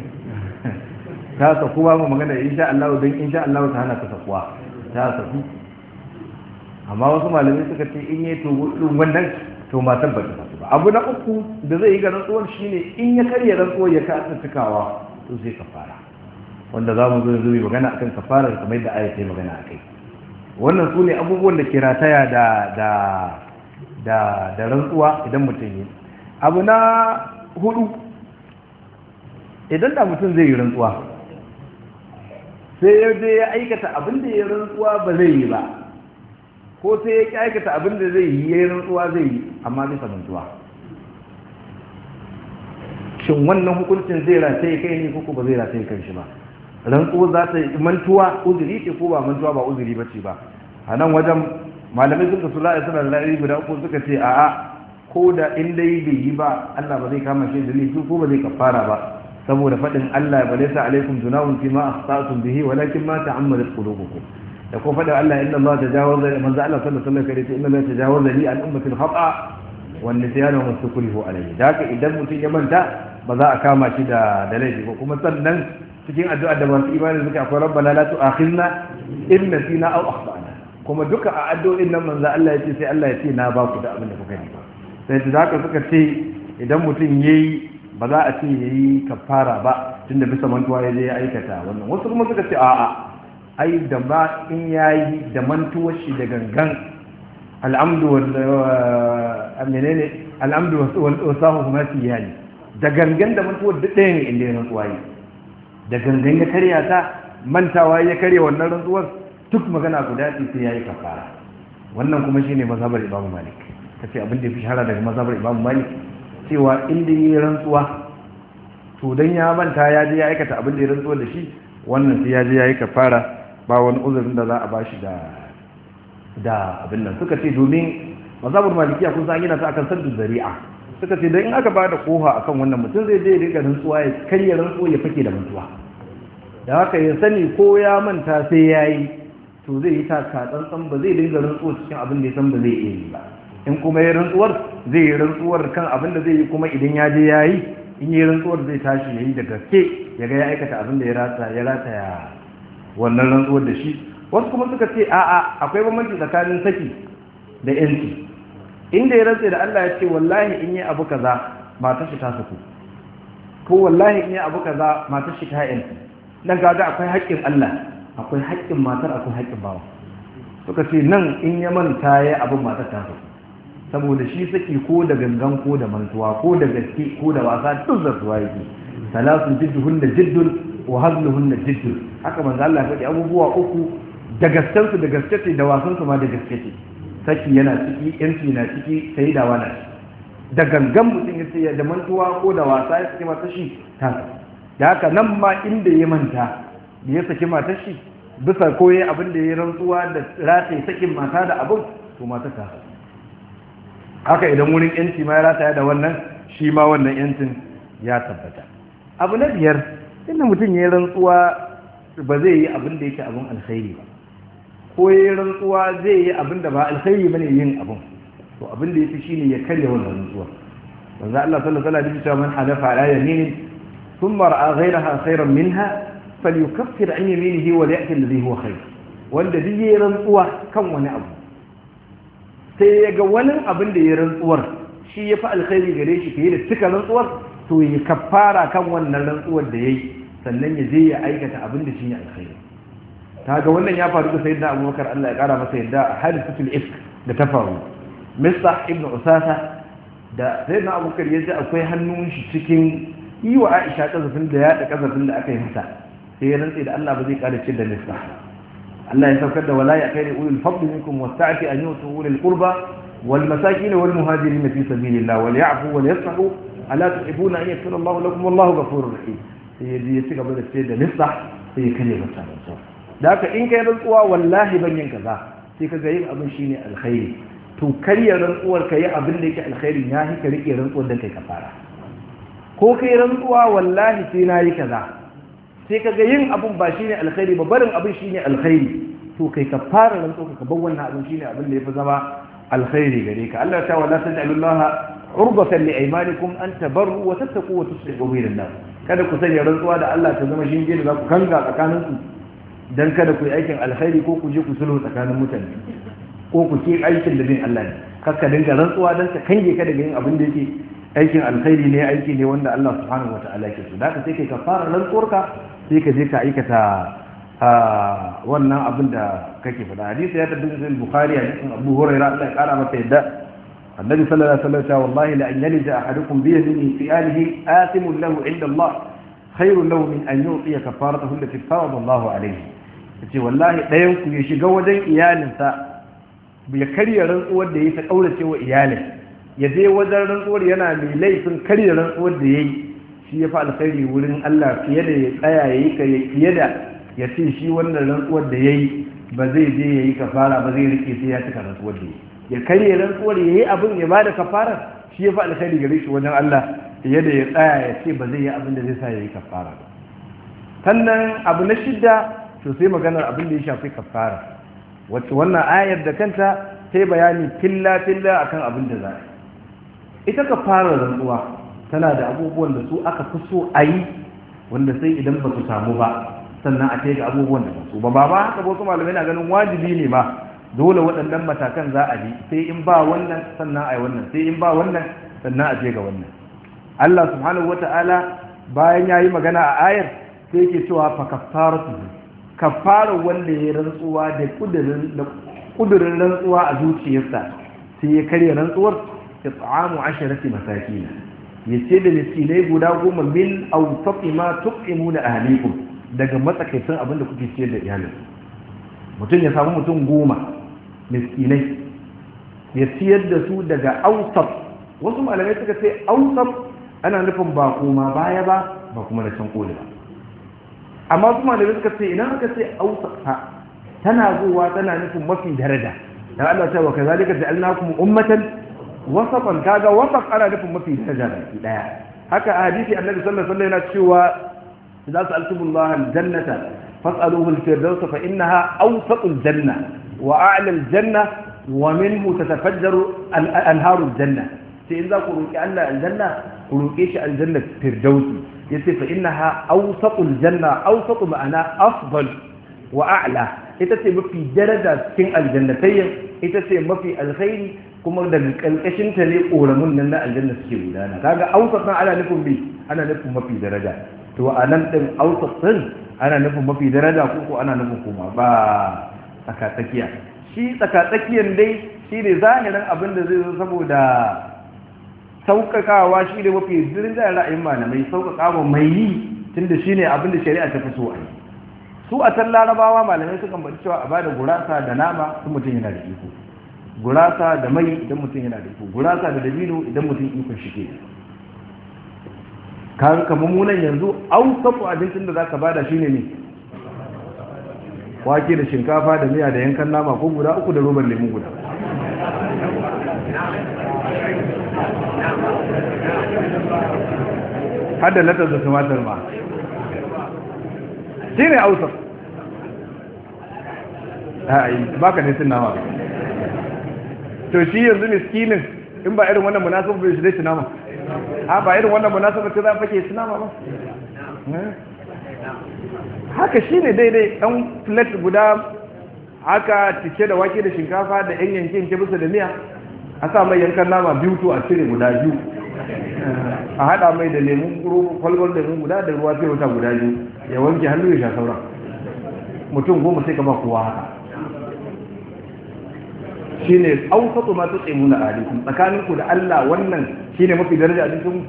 ta saku ba mu magana insha Allah dan insha Allah ta hana ta sakuwa ta saku amma wasu malamai suka ce in yi to wannan to matan ba ta saku ba abu na uku da zai yi ga rantsuwar shine in ya karya rantsuwar ya kasa cikawa to sai kafara wanda za mu zo yanzu magana akan kafara kamar yadda aya ta magana akai wannan su ne abubuwan da ke rataya da da da da rantsuwa idan mutum yi abu na hudu idan da mutum zai yi rantsuwa sai ya je ya aikata abin da ya rantsuwa ba zai yi ba ko sai ya aikata abin da zai yi ya yi rantsuwa zai yi amma bisa mantuwa shin wannan hukuncin zai rataye kai ne ko ba zai rataye kan shi ba rantsuwa za ta yi mantuwa uzuri ce ko ba mantuwa ba uzuri ba ce ba a nan wajen malamai suka su la'a suna la'ari guda uku suka ce a'a ko da in dai bai yi ba Allah ba zai kama shi da laifi ko ba zai kafara ba saboda faɗin Allah ba laysa alaikum junahun fi ma akhta'tum bihi walakin ma ta'ammadat qulubukum da ko faɗin Allah inna Allah tajawaza manzo Allah sallallahu alaihi wasallam inna Allah tajawaza li an ummati al-khata wan nisyana wa mastukrihu alayhi da haka idan mutum ya manta ba za a kama shi da da laifi ba kuma sannan cikin addu'a da masu imani suka akwai rabbana la tu'akhidna in nasina aw akhtana kuma duka a addu'o'in nan manzo Allah ya ce sai Allah ya ce na ba ku da abin da kuka yi sai da haka suka ce idan mutum yayi ba za a ce yayi kafara ba tunda bisa mantuwa ya je ya aikata wannan wasu kuma suka ce a'a ai da ba in yayi da mantuwar shi da gangan al'amdu wal menene al'amdu wa sahu kuma yani da gangan da mantuwar duk ɗaya ne inda ya rantsuwa yi da gangan ya karya ta mantawa ya karya wannan rantsuwar duk magana guda ce sai yayi kafara wannan kuma shine mazhabar Imam Malik kace abin da ya fi shahara daga mazhabar Imam Malik cewa inda yayi rantsuwa to dan ya manta ya je ya aikata abin da ya rantsuwa da shi wannan sai ya je yayi kafara ba wani uzurin da za a bashi da da abin nan suka ce domin mazhabar Malikiya kun san yana ta akan saddu zari'a suka ce dan in aka bada koha akan wannan mutum zai je ya riga rantsuwa ya karya rantsuwa ya fake da mantuwa da haka ya sani ko ya manta sai yayi to zai yi taka tsantsan ba zai dinga rantsuwar cikin abin da ya san ba zai iya yi ba in kuma ya rantsuwar zai yi rantsuwar kan abin da zai yi kuma idan ya je ya yi in yi rantsuwar zai tashi ya yi da gaske ya ga ya aikata abin da ya rata ya rata ya wannan rantsuwar da shi wasu kuma suka ce a'a akwai bambanci tsakanin saki da yanci inda ya rantse da Allah ya ce wallahi in yi abu kaza matar shi ta saku ko wallahi in yi abu kaza matar shi ta yanci dan kaga akwai haƙƙin Allah akwai haƙƙin matar akwai haƙƙin bawa suka ce nan in ya manta ya abin matar ta so saboda shi saki ko da gangan ko da mantuwa ko da gaske ko da wasa duk zartuwa yake salasun jidduhun da jiddun wa hazluhun da jiddun haka manzo Allah ya faɗi abubuwa uku da gasken su da gaske ce da wasan su ma da gaske ce saki yana ciki yanci na ciki sai da wani da gangan mutum ya sai da mantuwa ko da wasa ya saki mata shi ta da haka nan ma inda ya manta da ya saki matar shi bisa koye abin da ya rantsuwa da rataye sakin mata da abin to mata ta haka idan wurin yanci ma ya rataya da wannan shi ma wannan yancin ya tabbata abu na biyar inda mutum ya rantsuwa ba zai yi abin da yake abin alkhairi ba ko ya rantsuwa zai yi abin da ba alkhairi bane yin abin to abin da yafi shine ya karya wannan rantsuwa manzo Allah sallallahu alaihi wasallam man halafa ala yaminin thumma ra'a ghayraha khayran minha falyukaffir an yaminihi wa liya'ti alladhi huwa khayr wanda duk yayin rantsuwa kan wani abu sai ya ga wani abin da ya rantsuwar shi ya fi alkhairi gare shi fiye da cika rantsuwar to ya kafara kan wannan rantsuwar da ya yi sannan ya je ya aikata abin da shi ne alkhairi ta ga wannan ya faru da sayyidina abubakar allah ya kara masa yadda a hadisatul ifk da ta faru mista ibn usasa da sayyidina abubakar ya ji akwai hannun shi cikin yi wa aisha kazafin da ya da kazafin da aka yi masa sai ya rantse da allah ba zai kara cin da mista Allah ya saukar da wala ya kai da ulul fadli minkum wasta'fi an yutu ulul qurba wal masakin wal muhajirin fi sabilillah wal ya'fu wal yasfahu ala tuhibuna an yaghfira Allahu lakum wallahu ghafurur rahim sai ya ya ci gaba da sai da nisa sai ya kare masa rantsuwa da haka in kai rantsuwa wallahi ban yin kaza sai kaga yin abin shine alkhairi to karya rantsuwar kai abin da yake alkhairi ya hi ka rike rantsuwar dan kai kafara ko kai rantsuwa wallahi sai na yi kaza sai ka ga yin abun ba shine alkhairi ba barin abin shine alkhairi to kai ka fara rantso ka bar wannan abin shine abin da yafi zama alkhairi gare ka Allah ta wala taj'alullaha urbatan li aymanikum an tabarru wa tattaqu wa tuslihu bainan nas kada ku sanya rantsuwa da Allah ta zama shinge da za ku kanga tsakanin ku dan kada ku yi aikin alkhairi ko ku je ku sulhu tsakanin mutane ko ku ke aikin da bin Allah ne kakka dinga rantsuwa dan ka kange ka daga yin abin da yake aikin alkhairi ne aiki ne wanda Allah subhanahu wata'ala ke so da ka sai kai ka fara rantsuwarka sai ka je ka aikata wannan abin da kake faɗa hadisi ya tabbata cikin bukhari hadisin abu hurairah Allah ya kara masa yadda annabi sallallahu alaihi wasallam wallahi la an yalija ahadukum bi yadihi fi alihi athimun lahu inda Allah khairun lahu min an yu'tiya kafaratahu allati farada Allah alayhi yace wallahi dayan ku ya shiga wajen iyalinsa ya karya rantsuwar da yayi ta kaurace wa iyalin ya je wajen rantsuwar yana mai laifin karya rantsuwar da yayi shi ya fi alkhairi wurin Allah fiye da ya tsaya yayi ka fiye da ya ce shi wannan rantsuwar da yayi ba zai je yayi kafara ba zai rike sai ya cika rantsuwar da yayi ya karya rantsuwar yayi abin ya bada kafara shi ya fi alkhairi gare shi wajen Allah fiye da ya tsaya ya ce ba zai yi abin da zai sa yayi kafara ba sannan abu na shidda to sai maganar abin da ya shafi kafara wacce wannan ayar da kanta sai bayani filla filla akan abin da za a ita kafara rantsuwa tana da abubuwan da su aka fi so a yi wanda sai idan ba su samu ba sannan a kai ga abubuwan da ba su ba ba ba haka wasu malamai na ganin wajibi ne ma dole waɗannan matakan za a bi sai in ba wannan sannan a yi wannan sai in ba wannan sannan a je ga wannan Allah subhanahu wata'ala bayan ya yi magana a ayar sai yake cewa fa kaffaratu kaffara wanda ya rantsuwa da kudirin da kudirin rantsuwa a zuciyarsa sai ya karya rantsuwar it'amu asharati masakin yace da miskinai guda goma min awsati ma tu'imuna ahlikum daga matsakaicin abin da kuke ciyar da iyalin mutum ya samu mutum goma miskinai ya ciyar da su daga awsat wasu malamai suka ce awsat ana nufin ba koma baya ba ba kuma da can koli ba amma su malamai suka ce idan aka ce awsat tana zuwa tana nufin mafi daraja dan Allah ta wa kazalika ja'alnakum ummatan wasafan kaga wasaf ana nufin mafi daraja da daya haka a hadisi annabi sallallahu alaihi wasallam yana cewa idza sa'altumullah aljannata fas'aluhu alfirdaus fa innaha awsatul janna wa a'la aljanna wa minhu tatafajjaru anharu aljanna sai in za ku roki Allah aljanna ku roke shi aljanna firdausi yace fa innaha awsatul janna awsatu ma'ana afdal wa a'la ita ce mafi daraja cikin aljannatayyin ita ce mafi alkhairi kuma daga ƙarƙashin ta ne ƙoramun nan na aljanna suke gudana kaga ausat nan ana nufin bi ana nufin mafi daraja to a nan ɗin ausat ɗin ana nufin mafi daraja ko ko ana nufin kuma ba tsakatsakiya shi tsakatsakiyan dai shi ne zahirin abin da zai zo saboda sauƙaƙawa shi ne mafi darajar ra'ayin malamai sauƙaƙawa mai yi tunda shi ne abin da shari'a ta fi so a yi su a can larabawa malamai sukan bari cewa a bada gurasa da nama sun mutum yana da iko gurasa da mai idan mutum yana da iko gurasa da dabino idan mutum ikon shi ke kan kamar munan yanzu aukafu abincin da za ka bada shine ne wake da shinkafa da miya da yankan nama ko guda uku da robar lemu guda har da latar da tumatar ma shi ne ausaf ba ka ne nama to shi yanzu miskinin in ba irin wannan munasabar bai shi dai tunama ha ba irin wannan munasabar ta za fake tunama ba haka shi ne daidai ɗan flat guda haka cike da wake da shinkafa da yan yankin ke bisa da miya a sa mai yankan nama biyu to a cire guda biyu a haɗa mai da lemun kwalbar lemun guda da ruwa sai wata guda biyu ya wanke hannu ya sha sauran mutum goma sai ka ba kowa haka shi ne ausatu ma tutse muna a alikun tsakaninku da Allah wannan shi ne mafi daraja a cikin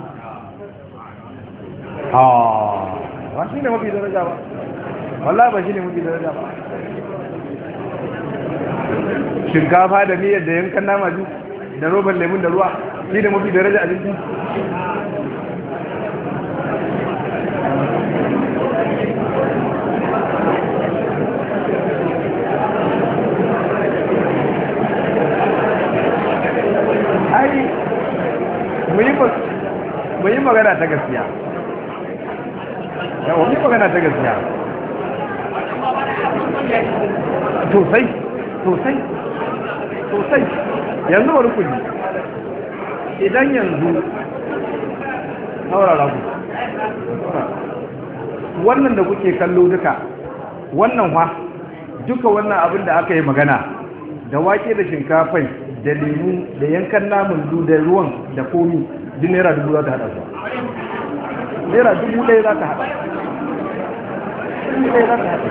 ba shi ne mafi daraja ba wallah ba shi ne mafi daraja ba shinkafa da miyar da yankan nama biyu da roban lemun da ruwa shi ne mafi daraja a cikin mu yi magana ta gaskiya yawon mu magana ta gaskiya sosai sosai sosai yanzu wani kuji idan yanzu saurara ku wannan da kuke kallo duka wannan wa duka wannan abin da aka yi magana da wake da shinkafai da lemu da yankan namun du da ruwan da komi duk naira dubu za ta haɗa su naira dubu ɗaya za ta haɗa dubu ɗaya za ta haɗa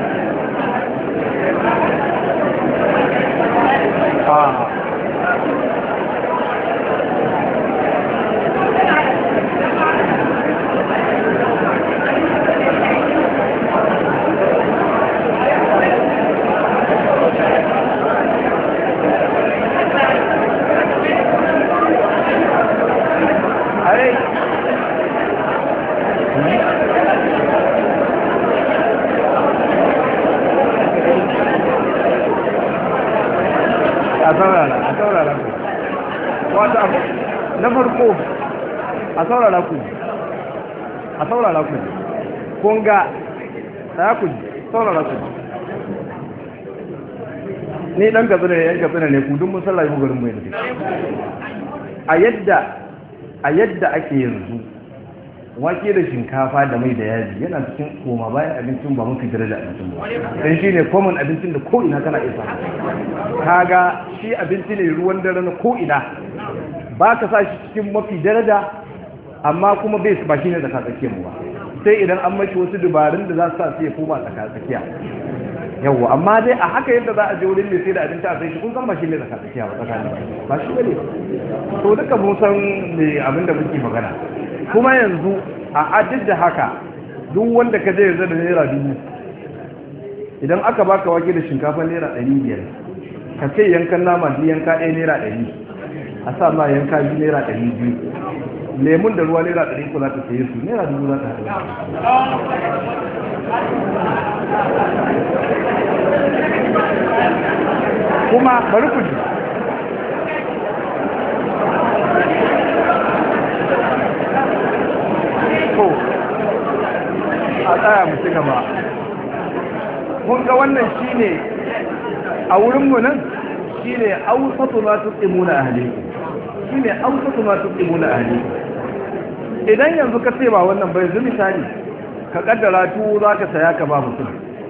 a saurara a saurara ku wata abu na farko a saurara ku a saurara ku kunga ya ku saurara ku ni dan katsina ne yan katsina ne ku duk mun sallaye mu garin mu yanzu a yadda a yadda ake yanzu wake da shinkafa da mai da yaji yana cikin koma bayan abincin ba mafi daraja abincin ba dan shi ne common abincin da ko ina kana isa kaga shi abinci ne ruwan dare na ko ina ba ka sa shi cikin mafi daraja amma kuma bai ba shi ne tsaka tsakiyar mu ba sai idan an mashi wasu dubarun da za su sa su ya koma tsaka tsakiya yawwa amma dai a haka yadda za a je wurin mai sai da abinci a sai shi kun san ba shi ne tsaka tsakiya ba tsakanin ba shi ne to duka mun san me abin da muke magana kuma yanzu a adid da haka duk wanda ka zai da naira dubu idan aka baka wake da shinkafa naira ɗari biyar ka ce yankan nama biyu yanka ɗaya naira ɗari a sa ma yanka biyu naira ɗari biyu lemun da ruwa naira ɗari ko za ta saye su naira dubu za ta haɗu kuma bari ku ji ko a tsaya mu ci gaba kun ga wannan shine a wurinmu nan shine ausatu ma tuqimuna ahlikum shine ausatu ma tuqimuna ahlikum idan yanzu ka ce ba wannan bai yanzu misali ka kaddara tuwo zaka saya ka ba mutum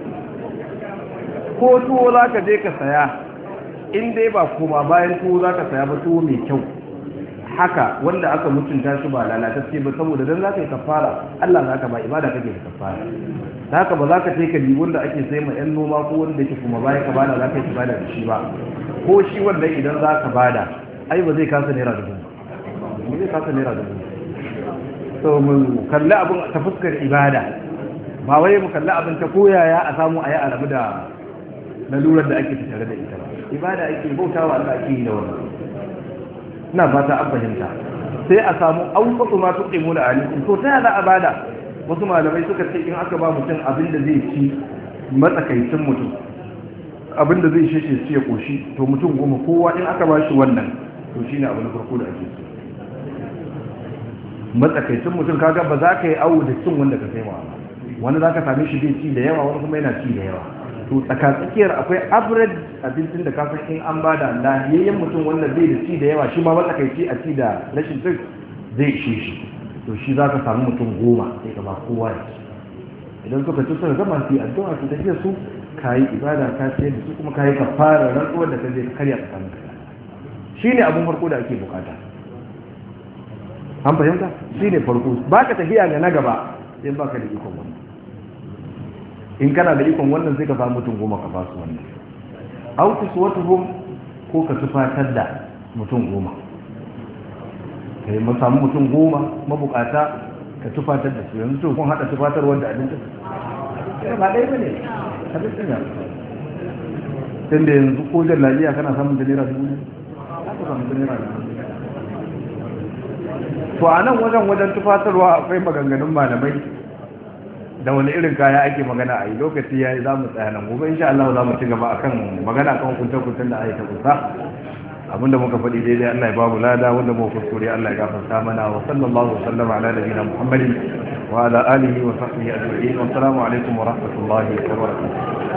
ko tuwo zaka je ka saya in dai ba koma bayan tuwo zaka saya ba tuwo mai kyau haka wanda aka mutunta shi ba lalatacce ba saboda dan zaka yi kafara Allah zaka ba ibada kake da kafara haka ba za ka ce ka libun da ake sai ma yan noma ko wanda yake kuma bayan ka bada za ka yi ibada da shi ba ko shi wanda idan za ka bada ai ba zai kasa naira dubu ba zai kasa naira dubu so mu kalli abin ta fuskar ibada ba wai mu kalli abin ta koyaya a samu a yi a rabu da lalurar da ake tattare da ita ba ibada ake bautawa Allah ake yi da wannan ina fata an fahimta sai a samu auqatu ma tuqimu da alikum to ta za a bada wasu malamai suka ce in aka ba mutum abin da zai ci matsakaicin mutum abin da zai sheshe su ya koshi to mutum goma kowa in aka ba shi wannan to shine abin farko da ake so matsakaicin mutum kaga ba za ka yi awo da cin wanda ka saiwa wani za ka same shi zai ci da yawa wani kuma yana ci da yawa to tsakatsakiyar akwai average abincin da kafin in an ba da lahiyayyen mutum wanda zai da ci da yawa shi ma matsakaici a ci da rashin cin zai ishe shi to shi za ka samu mutum goma sai ka ba kowa ya ci idan suka ci suka gama su yi addu'a su tafiya su ka yi ibada ka ciyar da su kuma ka yi ka fara rantsuwar da ka zai karya tsakanin ka shi ne abin farko da ake bukata an fahimta shi ne farko ba ka tafiya ga na gaba sai ba ka da ikon wannan in kana da ikon wannan sai ka samu mutum goma ka ba su wannan autus wata ko ka tufatar da mutum goma ka yi samu mutum goma mabukata ka tufatar da su yanzu kun haɗa tufatar wanda abincin ba ɗaya ba ne abincin ya tun da yanzu ko jan lafiya kana samun da naira dubu ne za ka samu da naira dubu to a nan wajen wajen tufatarwa akwai maganganun malamai da wani irin kaya ake magana a yi lokaci ya yi za mu tsaya nan gobe insha Allah za mu ci gaba akan magana kan kunce-kuncen da aka kusa abinda muka faɗi daidai Allah ya babu lada wanda mu kuskure Allah ya gafarta mana wa sallallahu wa sallama ala nabiyina Muhammadin wa ala alihi wa sahbihi ajma'in wa assalamu alaikum wa rahmatullahi wa barakatuh